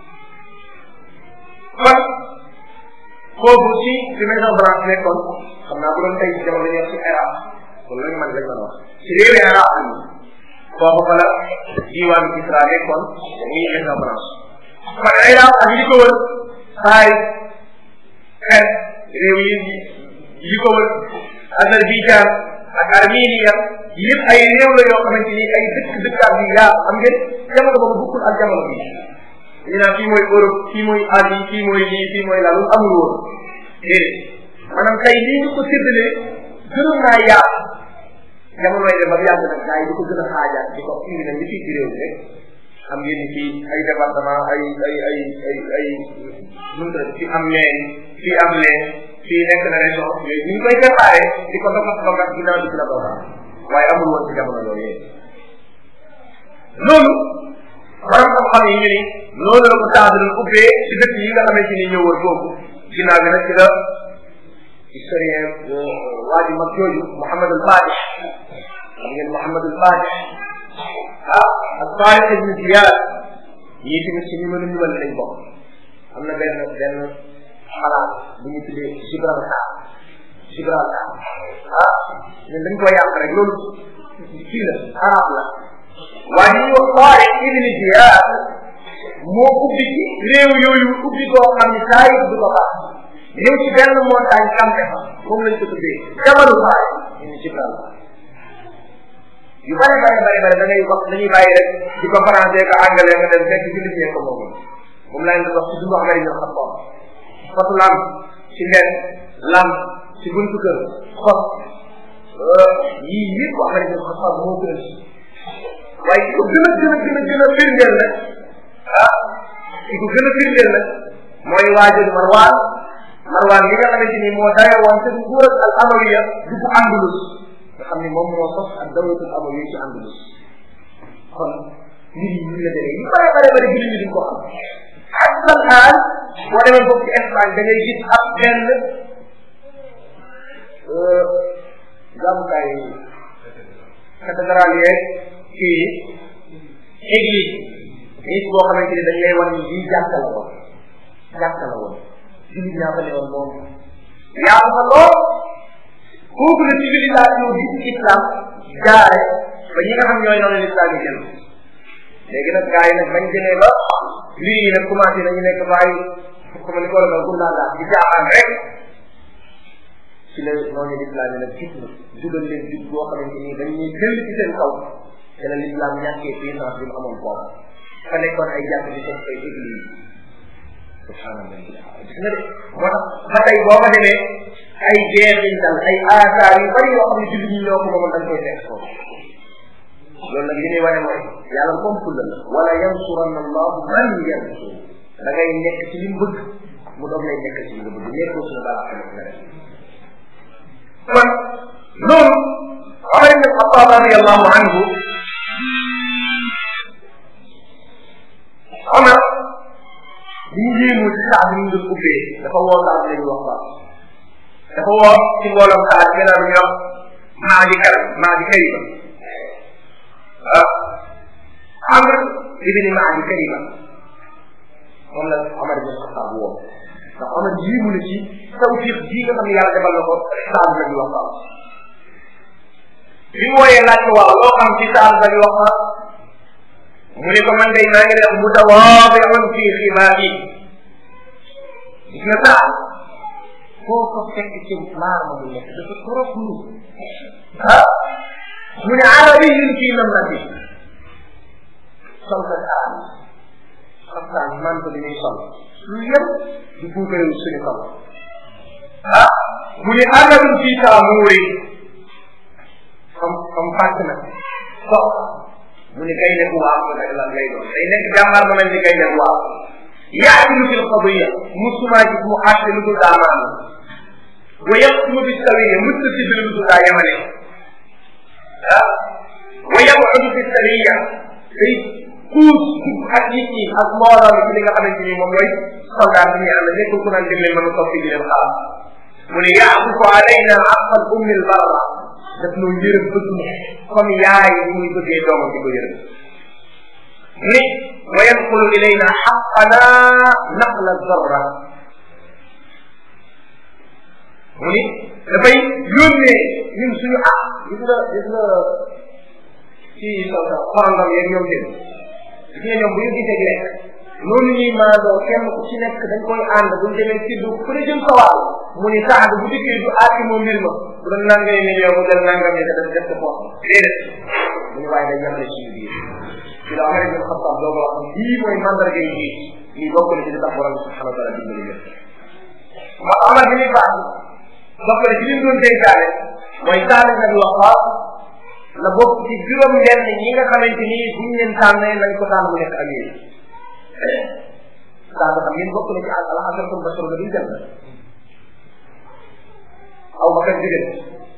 kon foofu ci ci maison blanche nekkoon xam naa bu doon tey jamono ñu ci Irak kon lañ man lañ mën a wax ci réewi Irak yi foofu fa la diwaanu Kisra nekkoon muy maison blanche kon Irak ak li ko wër saay xeet réew yi yi ko wër Azerbaïdjan ak Armenia yëpp ay réew la yoo xamante ni ay dëkk dëkkaat bi yaa xam ngeen jamono boobu bokkul ak jamono bi ñu naan fii mooy Europe fii mooy Asie fii mooy lii fii mooy laa lu amul woon déedéet maanaam tey lii ñu ko séddalee gënoon naa yaatu jamonoy dem ba yàgg nag gars yi di ko gën a xaajaat di ko indi nag li fii ci réew mi rek xam ngeen ni fii ay département ay ay ay ay ay mënta fii am leen fii am leen fii nekk na région yooyu ñu ngi koy préparé di ko doxat doxat ginnaaw di gën a doxat waaye amul woon ci jamono yooyu loolu borom xam-xam yi ñu ni loolu la ko taadal ubbee ci dëkk yi nga xamante ni ñëw woon foofu ginnaaw bi nag ci la historien waa ji mag jooju Mouhamad al Fatih xam ngeen Mouhamad al Fatih ah ak Tariq ibn Ziyad ñii tamit ci ñu mën a ñumal lañ bokk am na benn benn xalaat bu ñu tuddee Gibraltar Gibraltar ah ñun dañ koy yàq rek loolu kii la arab la waaye ñu wax Tariq ibn Ziyad moo ubbi ci réew yooyu ubbi koo xam ne saa yi du ko baax ñëw ci benn montagne campé fa moom lañ ko tuddee jabalu Tariq ñu Gibraltar yu bare bare bare bare da ngay wax dañuy bàyyi rek di ko français ko anglais nga dem fekk jullit ñee ko moom moom laa leen di wax ci dundu Amérique ñoo xam ko xotu lam ci nen lam ci buntu kër xot yii yëpp Amérique ñoo xam moo gën waaye ki ko gën a gën a gën a gën a firndeel nag ah ki ko gën a firndeel nag mooy waajur Marwaan Marwaan li nga xamante ni moo daye woon te nguur ak al amawiya dugg Andalus nga xam ni moom moo sos ak dawlatul amawiya ci Andalus kon mbir yi ñu la demee yu bare bare bare jullit ñi duñ ko xam ak lan xaal boo demee foofu ci Espagne da ngay gis ab benn jàmmukaay cathédrale yeeg kii église église boo xamante ni dañ lay wan ni lii jàkka la woon jàkka la woon jullit ñaa fa ne woon moom yaa fa lool kooku la civilisation bi ci islam jaare ba ñi nga xam ñooy noonu l'islam yi jël léegi nag gars yi nag bañ jëlee ba lii yi nag commencé nañu nekk bàyyi comme ni ko la gun naa laa di jaaxaan rek ci la noonu l'islam yi nag gis na dugal leen jub boo xamante ni dañ ñuy jël ci seen kaw te la l'islam ñàkkee puissance bi mu amoon boobu fa nekkoon ay jàkk di def ay église subhanallah gis nga de moo tax ba tey boo ko demee ay jeexintal ay asaar yu bari yoo xam ne jullit ñi ñoo ko moomoon dañ koy fekk foofu loolu nag li muy wane mooy yàlla moom fulla la wala yansuranna allahu man yansur da ngay nekk ci li mu bëgg mu doog lay nekk ci li nga bëgg nekkoo suñu baax tamit nga def kon loolu Omar ibn Xattaab radiallahu anhu Omar bi ñu yéemu ci saa bi ñu doon ubbee dafa woo saa bi lañu wax baax dafa woo ci mbooloom saa bi gannaaw ñu wax maa di kar maa di kariba ah Amr ibni maa di kariba moom la Omar ibn Xattaab woo ndax Omar yéemu na ci tawfiq bii nga xam ne yàlla defal na ko saa bi lañu wax baax bi mu wooyee laaj ko waaw loo xam ci saa bi lañu wax baax mu ne ko man day maa ngi def mutawaadiun fi xibaari gis nga saa foo ko fekk ci maar ma mu nekk dafa trop lu ah mu ne arabiyun fi namlati sol sa saa xaftaan man ko dañuy sol lu yëpp di buugarewu suñu kaw ah mu ne arabun fi taamuuri comme comme fàtt na so mu ne gaynde bu waaw la lan lay doon day nekk jàmbaar ba mel ni gaynde bu waaw yaadilu fil qadiya musuma gis mu àtte lu dul daa maanu wa yaqtumu bi sawiya musta si lu dul daa yemale ah wa yabudu fi sariya day kuus ak nit ñi ak mbooloo mi ci li nga xamante ni moom mooy soldat bi ñu ànd nekkul ku naan dem leen mën a topp di leen xaar mu ne yaakufu alayna aqal ummi al barra daf noo yërëm bëgg ma comme yaay ni muy bëggee doomam di ko yërëm ni wa yanqulu ilayna xaqana naqla zarra mu ni dafay yónnee ñun suñu ah gis nga gis nga ci sa sa xorandam yeeg ñoom seen gis nga ñoom bu ñu gisee lekk noonu ñuy maandoo kenn ku ci nekk dañ koy ànd buñ demee ci du ku ne jëm sa wàll mu ni sax bu dikkee du aati moom mbir ma bu doon nangay million mu jël nangam yi def def ko poos déedéet mu ni waaye day yemale ci biir ci la Amar ibn Xattaab doo ko wax lii mooy mandarga yi jiit lii bokk na ci li tax borom bi subhanahu wa taala dimbali yëpp ma Amar bi ni baax bokk na ci li mu doon dénkaane mooy taali na bi wax la bokk ci juróom benn ñi nga xamante ni buñ leen tànnee nañ ko tànn bu nekk ak yéen daa nga xam ngeen bokk na ci al alxasaratul bashar nga duñ dem aw ba kat jóge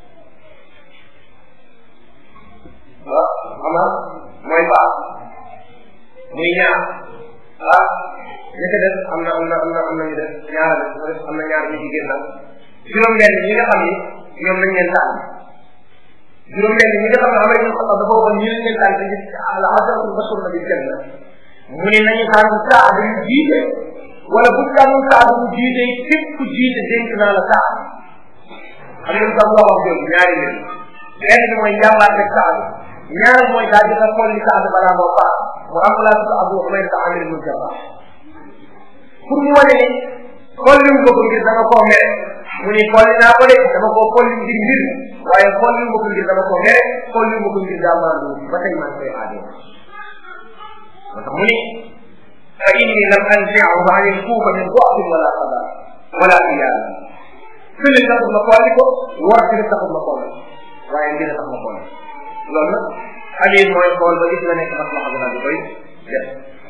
ah ama mooy baax muy ñaar ah ña ca def am na am na am na am na ñu def ñaar def am na ñaar ñu jigéen nag juróom benn ñi nga xam ni ñoom nañ leen tànn juróom benn ñi nga xam ne amee ñu xam dafa waxoon ñi leen tànn te gis al asaratul bashar nga duñ dem mu ne nañu tànn saa bu ñu jiite wala bu tànn saa bu ñu jiite képp ku jiite dénk naa la saa xam ngeen sax wax wax jooju ñaari mbir benn bi mooy njàmbaar rek saa bi ñaar mooy daal di nga xool li saa bi balaa moo paas mu am laa tudd abu umay ta amir mu jaba pour mu wane ni xool li mu bëgg ngir dama koo mere mu ni xool naa ko de dama koo xool li ngir mbir waaye xool li mu bëgg ngir dama koo mere xool li mu bëgg ngir daa maandu ba tey maa ngi koy aadee moo tax mu ni fa inni lam anzi'hu an al-kufa min du'fin wala qada wala iyal fële taxul ma xooli ko war ci taxul ma xooli waaye mbir tax ma xooli loolu nag amir mooy xool ba gis nga nekk maslaxa bi daal di koy def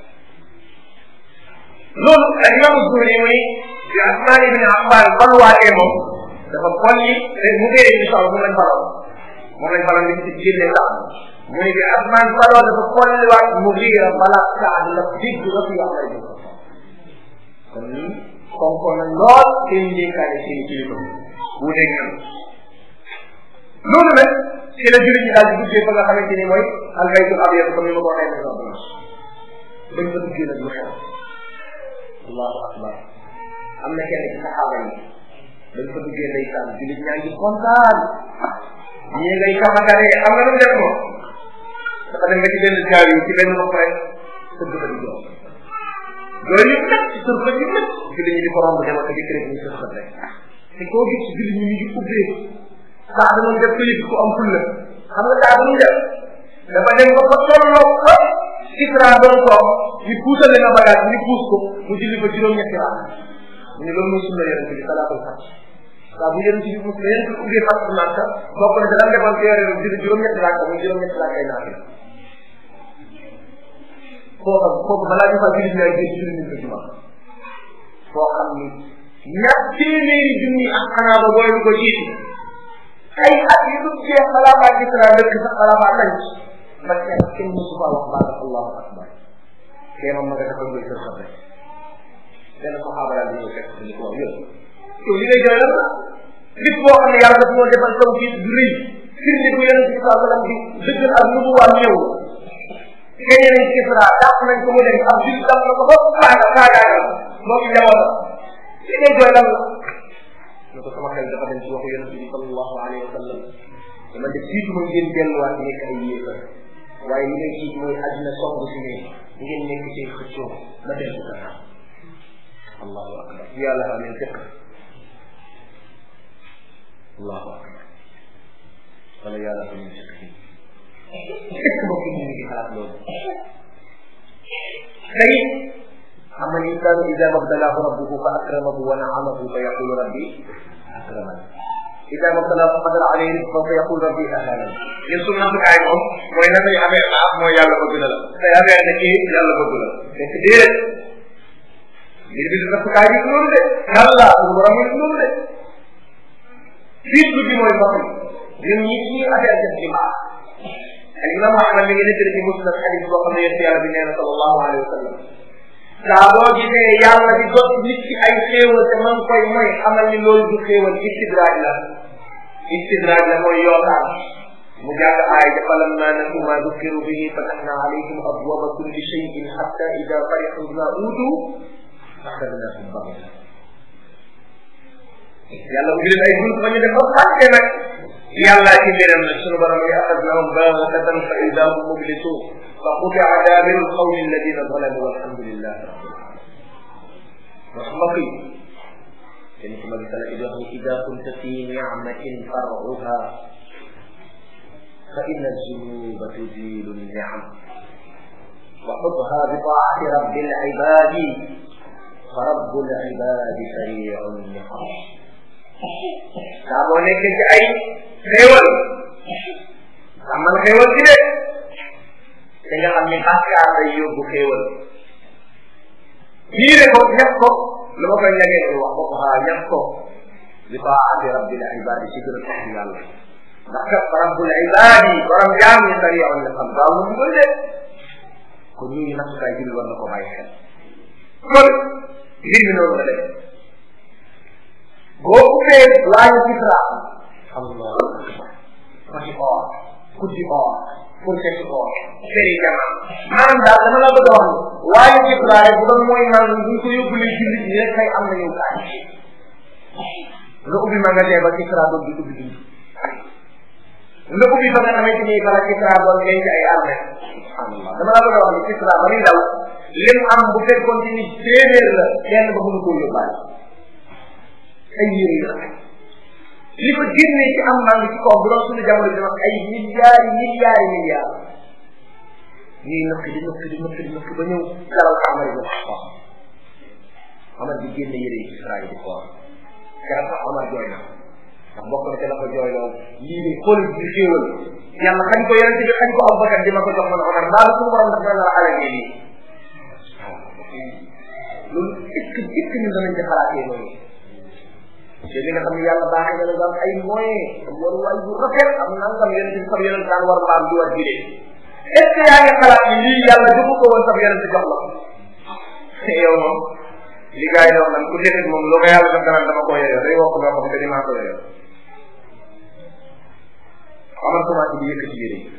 loolu ak imam Zuhri mu ni bi Usmaan ibn Affan balwaatee moom dafa xolli mu dee insha Allah moom lañ faral moom lañ faral di ci génne sax mu ni bi Usmaan faloo dafa xolliwaat mu riira bala Saad la digg la fi wax lay kon nii konkoon nañ lool seen njékkaane seen kilifa wuuteeg ñoom loolu nag ci la jullit ñi daal di duggee fa nga xamante ni mooy albaytul abyad comme ni ma ko waxee ne sax bañ fa duggee nag lu xew allahu akbar am na kenn ci saxaaba yi bañ fa duggee ndeysaan jullit ñaa ngi kontaan ñii ngay kamakare am na lu mu def moom dafa dem ba ci benn jaaw yi ci benn bopp rek tëdd fa di jox loolu yëpp nag ci sër fa ñu nag jullit ñi di ko romb demal ko di këré ñu sër fa rek te koo gis ci jullit ñi ñu ngi ubbee saa da def ko yëg ko am fulla xam nga saa du def dafa dem ba fa tolloo ko Isra doon toog ñu puusal na bagage ñu puus ko mu julli ba juróom-ñetti raam mu ne loolu mooy sunna yonente bi salaatul fat saa bu yonente bi mus na yonente bi ubbee fat màkka bokk na daan defoon ci yore julli juróom-ñetti raam muy juróom-ñetti raam ay naafi foo xam kooku balaa ñu fa julli ñaay gën julli ñu ko juma foo xam ni ñaar téeméeri junni ak xanaa ba booy ko jiiti ay at yu dul jeex balaa maa gis naa dëkk sax balaa maa tànc ba kenn kenn musu faa wax baat allahu akbar kee moom ma nga dafa ngir kër rek benn saxaaba daal di ñëw fekk ni ko yow yow li ngay jooy lan la nit boo xam ne yàlla dafa moo defal taw ci du rëy firnde bu yonente bi saa sallam di dëggal ak nu mu waa ñëw keneen nañ Kisra dàq nañ ko mu dem ab jul dam na ko ba saaga saagaagal moo ci njabootam li ngay jooy lan la ne ko sama xel dafa dem ci waxu yonente bi sallallahu alayhi wa sallam dama def jiitu ma ngeen delluwaat nekk ay yéefar waaye li ngay jiit mooy àddina song si ne ngeen nekk ci xëccoo ma dellu gannaaw allahu akbar yàlla xam ne fiq allahu akbar wala yàlla xam ne fiq est-ce que mbokk yi ñu ngi xalaat loolu tey xam nga insaanu ida mabtalahu rabbuhu fa akramahu wa naamahu fa yaqulu rabbi akramani ida mabtalahu fa qadara alayhi rizqahu fa yaqulu rabbi ahanani ñun suñu nattukaay moom mooy nan lañu amee baax mooy yàlla bëgg na la tey amee na kii yàlla bëgg la fekk déedéet mbir bi du nattukaay bi loolu de yàlla suñu borom yi loolu de fiit bi mooy mbokk yi ñun ñi ñi affaire def ci baax al imam ahmad mi ngi nettali ci musnad xadis boo xam ne yonent yàlla bi nee na sallallahu alayhi wa sallam saa boo gisee yàlla di dot nit ci ay xéewal te man koy mooy xamal ni loolu du xéewal istidraaj la istidraaj la mooy yootaan mu jàng aay ja falamma nasu ma dukkiru bihi fatahna alayhim abwaba kulli shay'in hatta ida farihu bima uutu axadnahum bagata yàlla ubbi leen ay bunt ba ñu def ba fàtte nag yàlla ci mbiram nag sunu borom yi axadnahum bagatan fa ida hum mublisun fa qutia daabiru lqawmi alladina zalamu walhamdulillah rabbil alamin wax mbokk yi kenn ku ma gisala idi wax ni ida kunta fi nicmatin far'uha fa inna zunuba tuzilu nnicam wa xutha bi taati rabbi lcibadi fa rabbu lcibadi sariu nnicam saa boo nekkee ci ay xéewal amal xéewal ci de te nga xam ni bàkkaar day yóbbu xéewal miire ko ñàkk ko lu ma koy ñagee ko wax ko xaa ñàkk ko li taati rabbil ibadi ci gën a tax yàlla ndax kat rabbul ibadi borom jaam ñi sari on la xam gaaw na dugal de kon ñu ngi nattukaay julli war na ko bàyyi xel kon mbir mi noonu la def boo ubbee laañu Kisra Allah masi or kuddi or fourchette or seri jama maanaam daal dama la bëgg a wax ni laañu Kisra rek bu doon mooy naan bu ñu ko yóbbulee jullit ñi rek kay am na ñëw kaay nga ubbi magasin ba Kisra doon di ubbi dund nga ubbi fa nga xamante ni bala Kisra doon denc ay armée Allah dama la bëgg a wax ni Kisra ba muy daw lim am bu fekkoon ci ni téeméer la kenn ba mënu koo yóbbaale ay yére yu rafet li ko génnee ci am maa ngi ci kaw bu doon suñu jamono bi ay milliards yi milliards yi milliards ñuy nëkk di nëkk di nëkk di nëkk ba ñëw dalal Amar ibn Xattaab Amar di génne yére yi ci Israël di xool keroog sax Amar jooy na ndax bokk na ca la ko jooy lool lii de xool bi xéewal yàlla xañ ko yonente bi xañ ko Abubakar di ma ko jox man Omar mbaa suñu borom daf na la alagee lii loolu est-ce que est-ce que ñun danañ ci xalaatee noonu te li nga xam ne yàlla baaxee na la am ay moyens am waruwaay bu rafet am nangam yonent bi sab yonent daan war mbaam di war jide est ce que yaa ngi xalaat ni lii yàlla joxu ko woon sab yonent jox la yow moom li gars yi doon man ku defet moom lu ko yàlla def dana dama ko yeyoo day wax loo xam te ni maa ko yeyoo amal commencé di yëkkati yére yi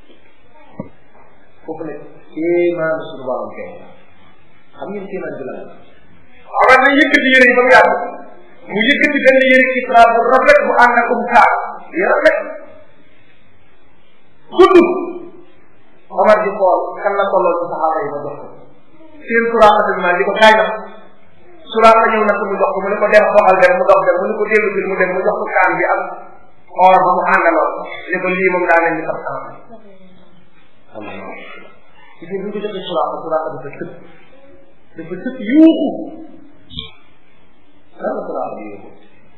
foofu ne kéemaan suñu borom kay xam ngeen kéemaan bi la amal na yëkkati yére yi ba mu yàgg mu yëkkati benn yëre Kisra bu rafet bu ànd ak um kaar yi rafet gudd Omar di xool kan la tolloon ci saxaaba yi ma jox ko seen Suraaqa bi di ko kaay na Suraaqa ñëw na ko mu jox ko mu ne ko dem doxal dem mu dox dem mu ne ko dellu bi mu dem mu jox ko kaan bi ak or ba mu àndaloon ne ko lii moom daa leen di sax kanam Allah ci biir bu ko joxee Suraaqa Suraaqa dafa tëb dafa tëb yuuxu lan la Suraaqa di yóbbu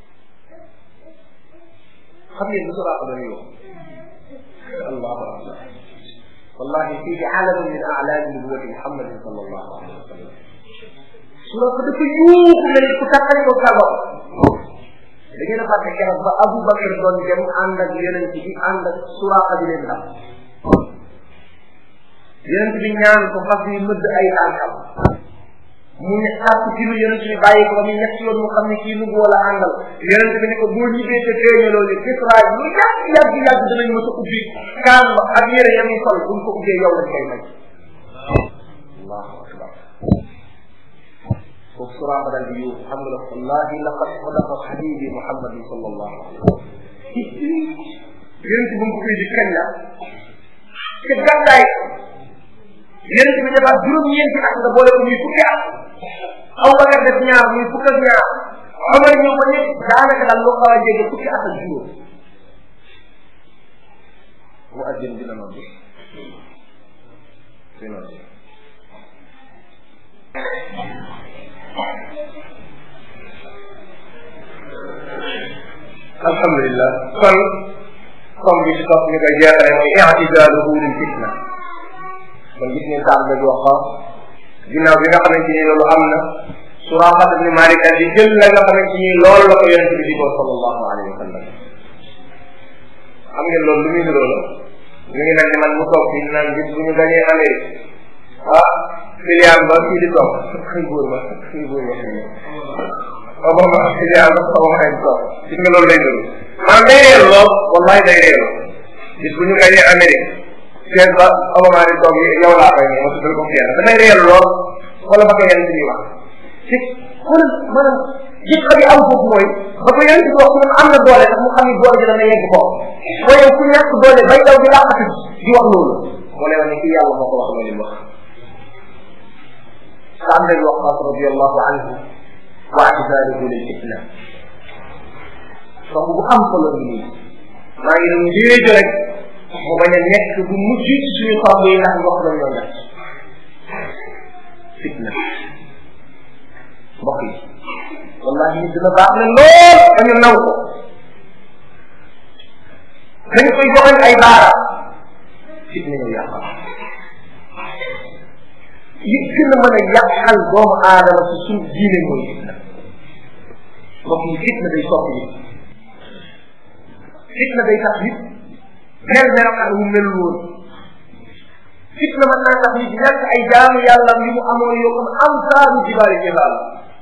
xam ngeen lu Suraaqa doon yóbbu allahu akbar wallahi fii alamin min a'laami nubuwwati Muhammadin sallallahu alayhi wa sallam Suraaqa dafa yuuxu mel ku takkale ko sago da ngeen a fàtte keroog ba Abu Bakr doon dem ànd ak yonent bi ànd ak Suraaqa di leen dam yonent bi ñaan ko fas yi mëdd ay tànkam mu ne sàpp ci lu yonent bi bàyyi ko ba muy ñett yoon mu xam ne kii nubu wala àndal yonent bi ne ko boo ñibbee te feeñaloo ni Kisra lu yàgg yàgg yàgg dinañ mës a ubbi kaan ba ak yére ya muy sol buñ ko ubbee yow lañ koy may allahu akbar foofu Suraaqa dal di yuuxu xam nga la wallahi laqad sadaqa habibi muhammadin sallallahu alayhi wa sallam yonent bu mu ko koy di kañ la te gàddaay yonent bi defaat juróom-ñeenti at nga boole ko muy fukki at aw Bakar def ñaar muy fukk ak ñaar Omar ñëw ba ñëpp daanaka daal loo xaw a jege fukki at ak juróom mu àjjën dina nodd dina nodd alhamdulillah kon comme bi ci topp ñu koy jeexale mooy i'tidaaluhu lil fitna kon gis ngeen taam la wax ko ginnaaw bi nga xamante ni loolu am na Suraaqa ibn Malik daal di jël la nga xamante ni loolu la ko yonente bi di ko sallallahu alayhi wa sallam xam ngeen loolu lu muy ni loolu mi ngi mel ni man mu toog fii naan bis bu ñu gañee Amérique ah filial ba kii di toog xëy góor ba xëy góor ba xëy Obama filial ba Obama xëy toog gis nga loolu lay nuru maanaam day réer lool wallahi day réer bis bu ñu gañee Amérique seen ba Obama di toog yow laa koy ma tuddal ko kenn dafay réer lool wala ba ko yenn ci ñuy wax ci xoolal maanaam gis bi am foofu mooy ba ko yenn ci wax moom am na doole sax mu xam ni doole ji dana yegg foofu mooy ku ñàkk doole bay daw di làqatu di wax loolu moo lay wax ne kii yàlla moo ko wax loolu wax Saad bin Waqqas radiyallahu anhu wa i'tizaluhu lil islam donc bu am solo bi nii maa ngi doon njéejo rek mu bañ a nekk bu mujj ci suñu tomb yi ndax mbokk lañ doon def fitna mbokk yi wallahi nit dina baax ne lool ba ñu naw ko dañ koy joxañ ay baara fitna ñëw yàqal yi gën a mën a yàqal doomu aadama ci suñu diine mooy fitna mbokk yi fitna day soppi nit fitna day tax nit mel melokaan wu mel woon fitna mën naa tax nit ñàkk ay jaamu yàlla yu mu amoon yoo xam am saaru jibaali jibaal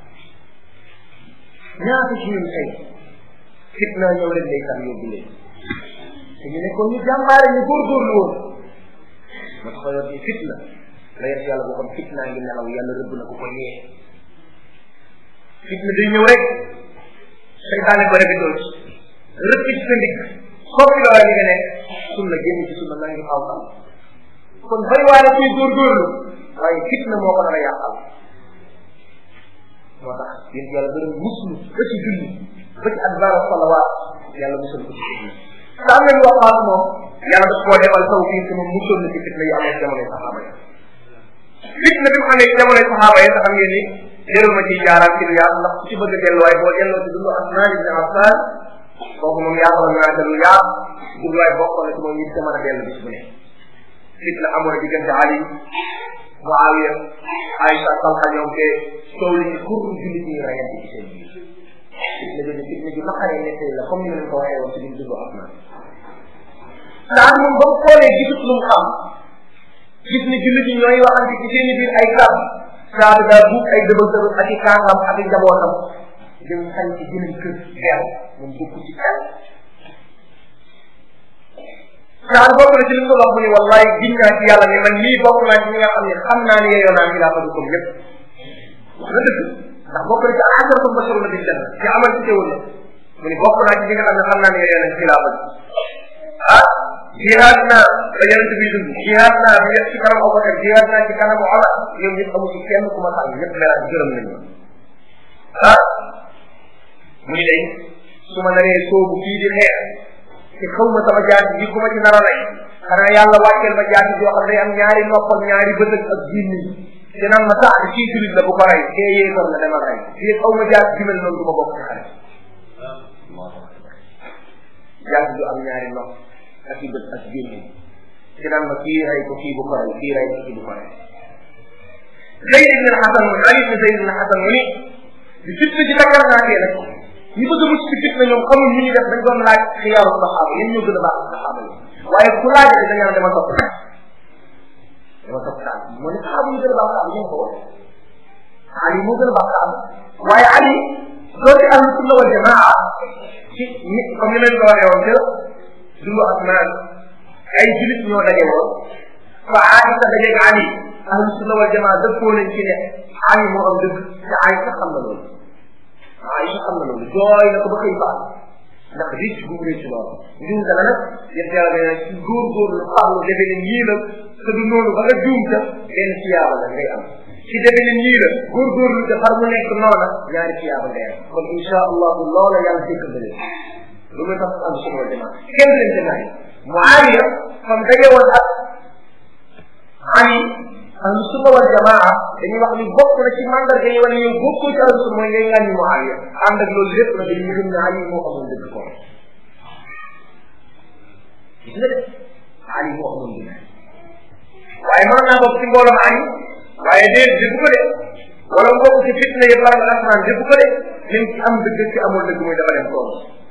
ñaata ci ñun tey fitna ñëw leen day tax yóbbu leen te ñu nekkoon ñu jàmbaare ñu góorgóorlu woon ma tax yor di fitna la yet yàlla boo xam fitna ngi nelaw yàlla rëbb na ko ko yee fitna day ñëw rek seytaane ko rek doon rëpp ci sa ndigg soppi la li nga nekk sunna génn ci sunna naa ngi xaw xam kon bay waale kuy góorgóorlu waaye fitna moo ko nar a yàqal moo tax yéen yàlla gërëm muslu ba ci julli ba ci adbaar salawaat yàlla musal ko ci fitna sa am nañu waxaat moom yàlla daf koo defal taw fii sama musal na ci fitna yi amoon jamonoy saxaaba yi fitna bi mu amee ci jamonoy saxaaba yi sax xam ngeen ni jarul ma ciy jaaraat ci lu yaatu ndax ku ci bëgg a delluwaay boo delloo ci dundu Usmaan ibn Affaan kooku moom yaakaaroon naa te lu yaat jubluwaay bokk na ci moom nit mën a dellu bis bu ne fitna amoon diggante Ali Muawiya Aïcha Talha ñoom te soow li kur jullit ñi rayante ci seen biir fitna jooju fitna ju naqaree nekk la comme ni ma leen ko waxee woon ci biir dundu Usmaan daal moom ba mu xoolee gisut lu mu xam gis ni jullit ñi ñooy waxante ci seen biir ay kàbb saa daa buub ay dëbal dëbal ak i kaangam ak i njabootam dem sañ ci jëlee kër xeew moom bokk ci kenn saa bokk na ci li mu wax mu ni wallahi giñ naa ci yàlla ni man lii bokk naa ci ñi nga xam ne xam naa ne yeyoo naa xilaafa bi comme lépp wax na dëgg ndax bokk na ci asaratu basharu na bil janna ci amal ci teewul mu ni bokk naa ci ñi nga xam ne xam naa ne yeyoo nañ xilaafa bi ah jihaad naa ba yonent bi dund jihaad naa ba yëpp ci kanam Abubakar jihaad naa ci kanam Omar ñoom ñëpp amu ci kenn ku ma xam ñëpp melaat gërëm nañu ah mu ni day su ma naree soobu kii di xeex te xaw ma sama jaati bi ku ma ci nar a lay xanaa yàlla wàcceel ma jaati joo xam day am ñaari noppal ñaari bët ak biir nit te naan ma sax kii julit la bu ko rey kee yéefar la demal rey fii xaw ma jaati bi mel noonu du ma bokk ci xare jaati ju am ñaari nopp ak i bët ak biir nit te naan ma kii rey ko kii bu ko rey kii rey ko kii bu ko rey Zayd ibn Hasan mu Ali ibn Zayd ibn Hasan mu ni di fitna ci takkar naa tee nag ñi bëgg a mucc ci fitna ñoom xamul ñu ñu def dañ doon laaj xiyaaru saxaaba yéen ñoo gën a baax saxaaba yi waaye ku laajate dañ naan dama topp daal dama topp daal moo ne saxaaba ñu gën a baax saxaaba ñu ko wax Ali moo gën a baax saxaaba waaye Ali doonte ahlu sunna wal jamaa ci ni comme ni leen ko waxee woon ca dundu asmaan ay julit ñoo daje woon fa Aïsa dajeeg Ali ahlu sunna wal jamaa dëppoo nañ ci ne Ali moo am dëgg te Aïsa xam na loolu Aïsa xam na loolu jooy na ko ba xëy faal ndax ric bu mu ric loolu njuum dana nag yëpp yàlla nee na ci góorgóorlu farlu defe ne ñii la te du noonu ba nga juum ta benn siyaaba la ngay am ci defe ne ñii la góorgóorlu te far mu nekk noona ñaari siyaaba ngay am kon insha allahu loola yàlla jëkkal na leen lu muy tax am sunna wal jamaa kenn leen te naay Muawiya fam daje woon ak Ali ahlu sunna wal jamaa dañuy wax ni bokk na ci mandarga yi wala yow bokkoo ci ahlu sunna mooy ngay ngàññi Muawiya ànd ak loolu lépp nag dañuy gëm ne Ali moo amoon dëgg ko gis nga de Ali moo amoon dëgg waaye mën naa bokk ci mbooloom Ali waaye déet dëgg ko de wala bokk ci fitna yëpp la asmaan dëgg ko de lim ci am dëgg ci amul dëgg muy dafa dem tool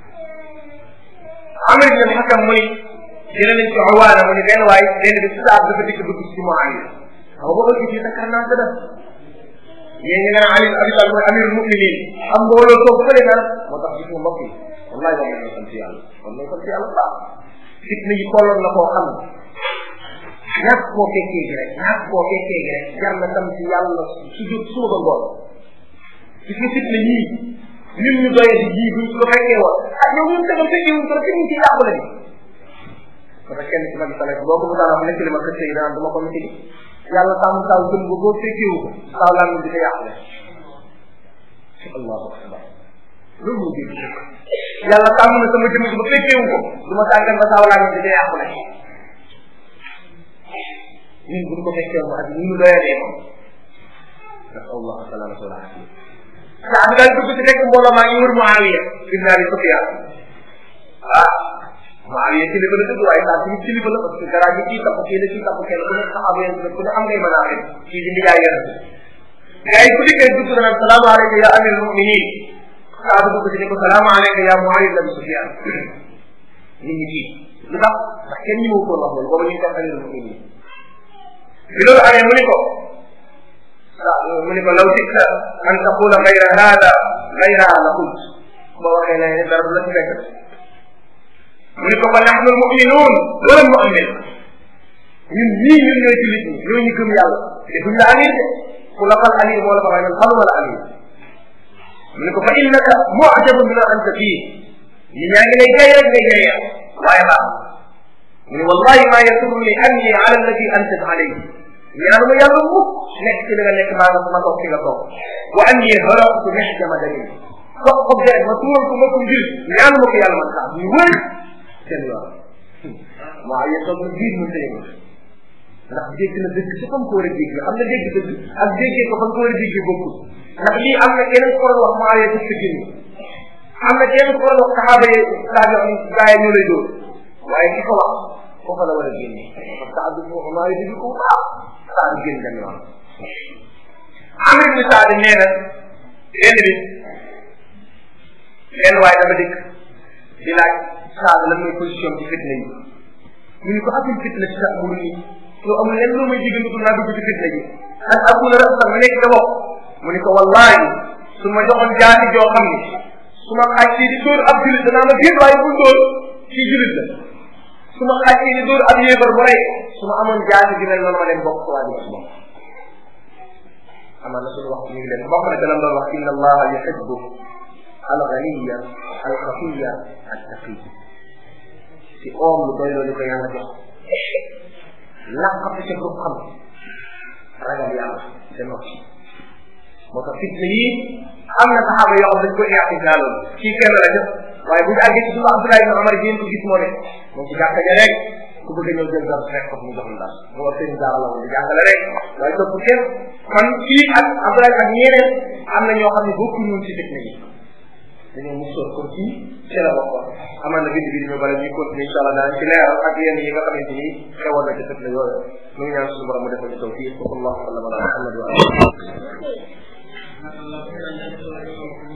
Amr ibn al-Hakam mu ni jëlee nañ ci Awaana mu ni benn waay benn bi si saab dafa dikk dugg ci Muawiya xam nga boo gisee sa karnaa sa def yéen nga naan Ali Abi Talib mooy amirul muminin am mbooloo toog fële naan moo tax gis nga mbokk yi wallahi war nañoo sant yàlla war nañoo sant yàlla baax fitna yi tolloon na koo xam ne ñàkk koo fekkee gi rek ñàkk koo fekkee gi rek jar na tam ci yàlla su jóg suba ba ngoon gis nga fitna yii ñun ñu doye di yii buñ ko fekkee woon ah yow ñun tamit fekkee wuñ ko rek ñu ci yàqu la ni parce que kenn ci mag salaf boo ko mu daan wax nekk li ma kër yi daan duma ko miti yàlla sàmm taw jëm ba boo fekkeewu ko taw laa di ko yàqu la allahu akbar loolu moo dégg yàlla sàmm na sama jëm ba fekkeewu ko du ma sàggan ba taw laa di ko yàqu la ñun bu ñu ko fekkee mu ak ni mu doyalee moom nasal allah salamata wal afia saa bi daal dugg ci fekk mbooloo maa ngi wër Muawiya ibn Abi Sufyan ah Muawiya kilifa la dëgg waaye saa suñu kilifa la parce que garaa gi kii tapp kii la kii tapp kenn ku ne saxaaba yéen ku ne am ngay mën a amee kii di ndigaay yéen gars yi ku dikkee dugg na nag salaamu aleyka ya amir muminin saa bi dugg ci ne ko salaamu aleyka ya Muawiya ibn Abi Sufyan nit ñi kii lu tax ndax kenn ñi ma ko wax loolu booba ñu ngi koy amir muminin bi loolu amee mu ni ko mu ni ko law sikta an taqula gayra hada gayra la qult boo waxee ne dara du la ci fekk mu ni ko fa nahnu almuminuun wala mu'min ñun ñii ñun ñooy jullit ñi ñoo ñu gëm yàlla defuñ la amir de ku la fal amir moo la fa waaye man xamuma la amir mu ni ko fa innaka mu'jabun bima anta fii ñi ñaa ngi lay jay rek ngay jay waaye baax mu ni wallahi ma yasurni anni ala alladi anta alayhi ñaanu ma yàlla mukk nekk ci li nga nekk maa nga ma toog fi nga toog wa anni haratu mexjama damin foog ko deret ma tuural ko ma ko njil ñaanu ma ko yàlla man sax ñu wër seen yoon waaw yéen toog na biir mu tëye ndax dégg na dëgg ci fam ko war a dégg xam na dégg dëgg ak déggee ko fam ko war a déggee bokkul ndax lii am na keneen ko wax maa yee ci génn am na keneen ko wax saxaaba yi saa yoo gaa yi ñoo lay dóor waaye ki ko wax foofa la war a génne parce que abdu moo maa ngi ko baax saa di génn dem yoon amir bi saa di nee na benn bi benn waaye dafa dikk di laaj saa lan mooy position ci fitna yi mu ni ko afil fitna ci sax mu ni yow amul lenn loo may digal dugg naa dugg ci fitna ji ak akuna rasa ma nekk dama mu ni ko wallahi su ma joxoon jaati joo xam ni su ma xaaj di dóor ab julit danaa ma génn waaye bul dóor kii julit la su ma xaaj di dóor ab yéefar bu rey su ma amoon jaati di mel noonu ma dem bokk ko waa di bokk amaan na suñu wax ñu ngi leen bokk na dalam doon wax inna allaha yuhibbu al ghaniya al xafiya al taqi ci oom lu doy loolu ko yàlla jox laqatu ca du xam ragal yàlla te noppi moo tax fitna yi am na saxaaba yoo xam dañ ko iaxtisaaloon kii kenn la def waaye bu ñu àggee ci suñu Abdoulaye ibn Omar génn ko gis moo ne moom ci jàkka ja rek ku bëgg a ñëw jël dara rek foofu mu jox la mu war seen daara la woon di jàngale rek waaye topp kenn kon kii ak Abdoulaye ak ñeneen am na ñoo xam ne bokku ñun ci fitna yi dañoo musoor kon kii ci la bokkoon amaan na bind bi ñu bala ñuy continuer incha allah daan ci leeral ak yenn yi nga xamante ni xewoon na ci fitna yooyu mu ngi ñaan suñu borom mu defal ci taw fii sallallahu alayhi wa sallam ala muhammad wa alihi